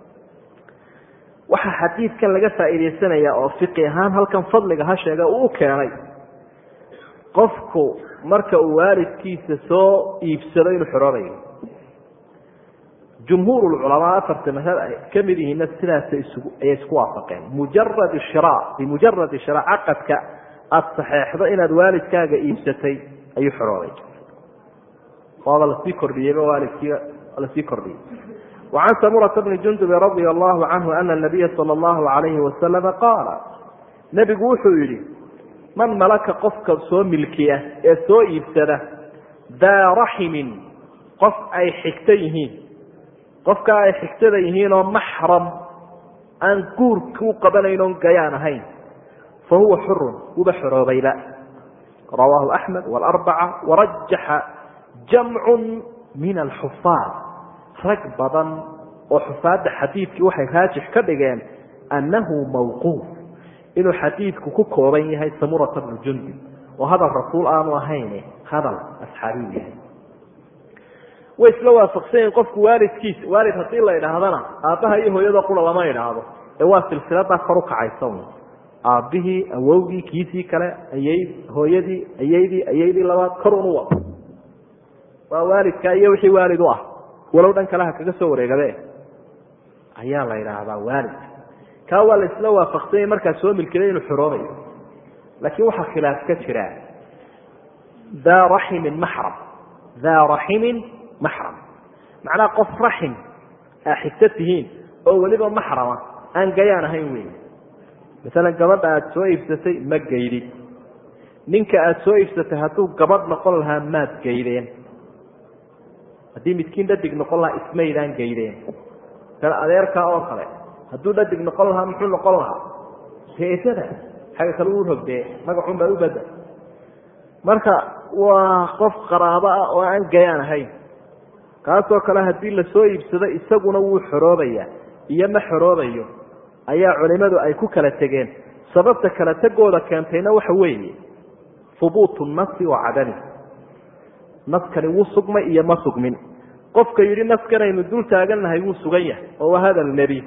waxaa xadiidkan laga faa'iidaysanaya oo fiqi ahaan halkan fadliga ha sheega uu u keenay qofku marka uu waalidkiisa soo iibsado inuu xoroobayo jumhuur culamaa afarta madhab ay ka mid yihiinna sidaasa isugu ayay isku waafaqeen mujarad shira bimujaradi shira caqadka aada saxeexdo inaad waalidkaaga iibsatay ayuu xoroobay waaba lasii kordhiyeyba waalidkii lasii kordhiyey wacan samurata bni jundubi radia allahu canhu ana nabiya sala allahu alayhi wasalama qaala nebigu wuxuu yidhi man malaka qofka soo milkiya ee soo iibsada daa raximin qof ay xigto yihiin qofka ay xigtada yihiin oo maxram aan guurka u qabanayn oon gayaan ahayn fa huwa xurun wuba xoroobayba rawaahu axmed waalarbaca warajaxa jamcu min alxufaad rag badan oo xufaadda xadiidkii waxay raajix ka dhigeen annahu mawquuf inuu xadiidku ku kooban yahay samurata bnu jundib oo hadal rasuul aanu ahayn hadal asxaabiyu yahay way isla waafaqsanyiin qofku waalidkiisa waalid haddii la idhaahdana aabbaha iyo hooyada qura lama idhaahdo ee waa silsiladaa kor u kacaysa un aabbihii awowgii kiisii kale ayay hooyadii ayaydii ayaydii labaad kor unu wado waa waalidka iyo wixii waalid u ah walow dhan kale ha kaga soo wareegabe ayaa la idhaahdaa waalidka kaa waa la isla waafaqsanyay markaa soo milkiday inuu xoroobayo laakiin waxaa khilaaf ka jira daa raximin maxram daa raximin maxram macnaha qof raxim aa xigta tihiin oo weliba maxrama aan gayaan ahayn wey masalan gabadha aada soo iibsatay ma gaydid ninka aada soo iibsatay hadduu gabadh noqon lahaa maad gaydeen haddii midkiin dhadig noqon lahaa ismaydaan gaydeen kan adeerkaa oo kale hadduu dhadig noqon lahaa muxuu noqon lahaa seesada xagga kale u rogdee magacun baa u bada marka waa qof qaraabo ah oo aan gayaan ahayn kaasoo kale haddii lasoo iibsado isaguna wuu xoroobaya iyo ma xoroobayo ayaa culimadu ay ku kala tegeen sababta kala tegooda keentayna waxa weeye hubuutu nasi wa cadami naskani wuu sugmay iyo ma sugmin qofka yidhi naskanaynu dul taagannahay wuu sugan yahay oo waa hadal nebi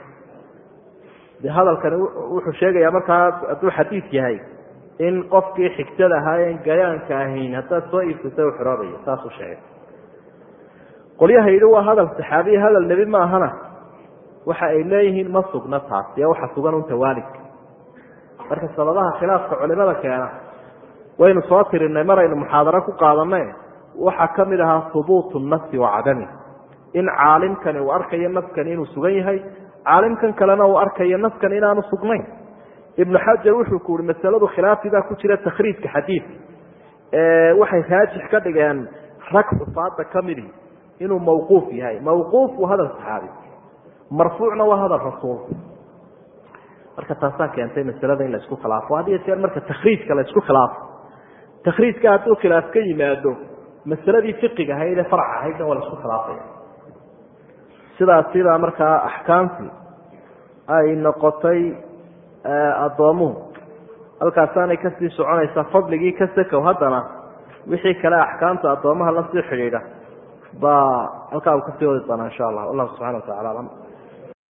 de hadalkani wuxuu sheegayaa markaa hadduu xadiid yahay in qofkii xigtada ahaayeen gayaanka ahayn haddaad soo iibsata u xoroobayo saasuu sheegay qolyaha yidhi waa hadal saxaabiya hadal nebi ma ahana waxa ay leeyihiin ma sugna taas ee waxa sugan unta waalidka marka sababaha khilaafka culimada keena waynu soo tirinay maraynu muxaadaro ku qaadanay waxaa ka mid ahaa hubuutu nasi wa cadami in caalimkani uu arkayo naskani inuu sugan yahay caalimkan kalena uu arkayo naskan inaanu sugnayn ibnu xajar wuxuu ku yihi masaladu khilaafidaa ku jira takhriijka xadiidka waxay raajix ka dhigeen rag xufaada ka midi inuu mawquuf yahay mawquuf waa hadal saxaabi marfuucna waa hadal rasuul marka taasaa keentay masalada in la isku khilaafo had iyo jeer marka takhriijka la isku khilaafo takhriijka hadduu khilaaf ka yimaado masaladii fiqiga ahayd ee farc ahaydna waa la isku khilaafaya sidaas sidaa markaa axkaamtii ay noqotay addoomuhu halkaasaanay kasii soconaysaa fadligii ka sakow haddana wixii kale axkaamta addoomaha lasii xidhiidha baa halkaa uu kasii wadi doonaa insha allah wallahu subxana wa tacala alam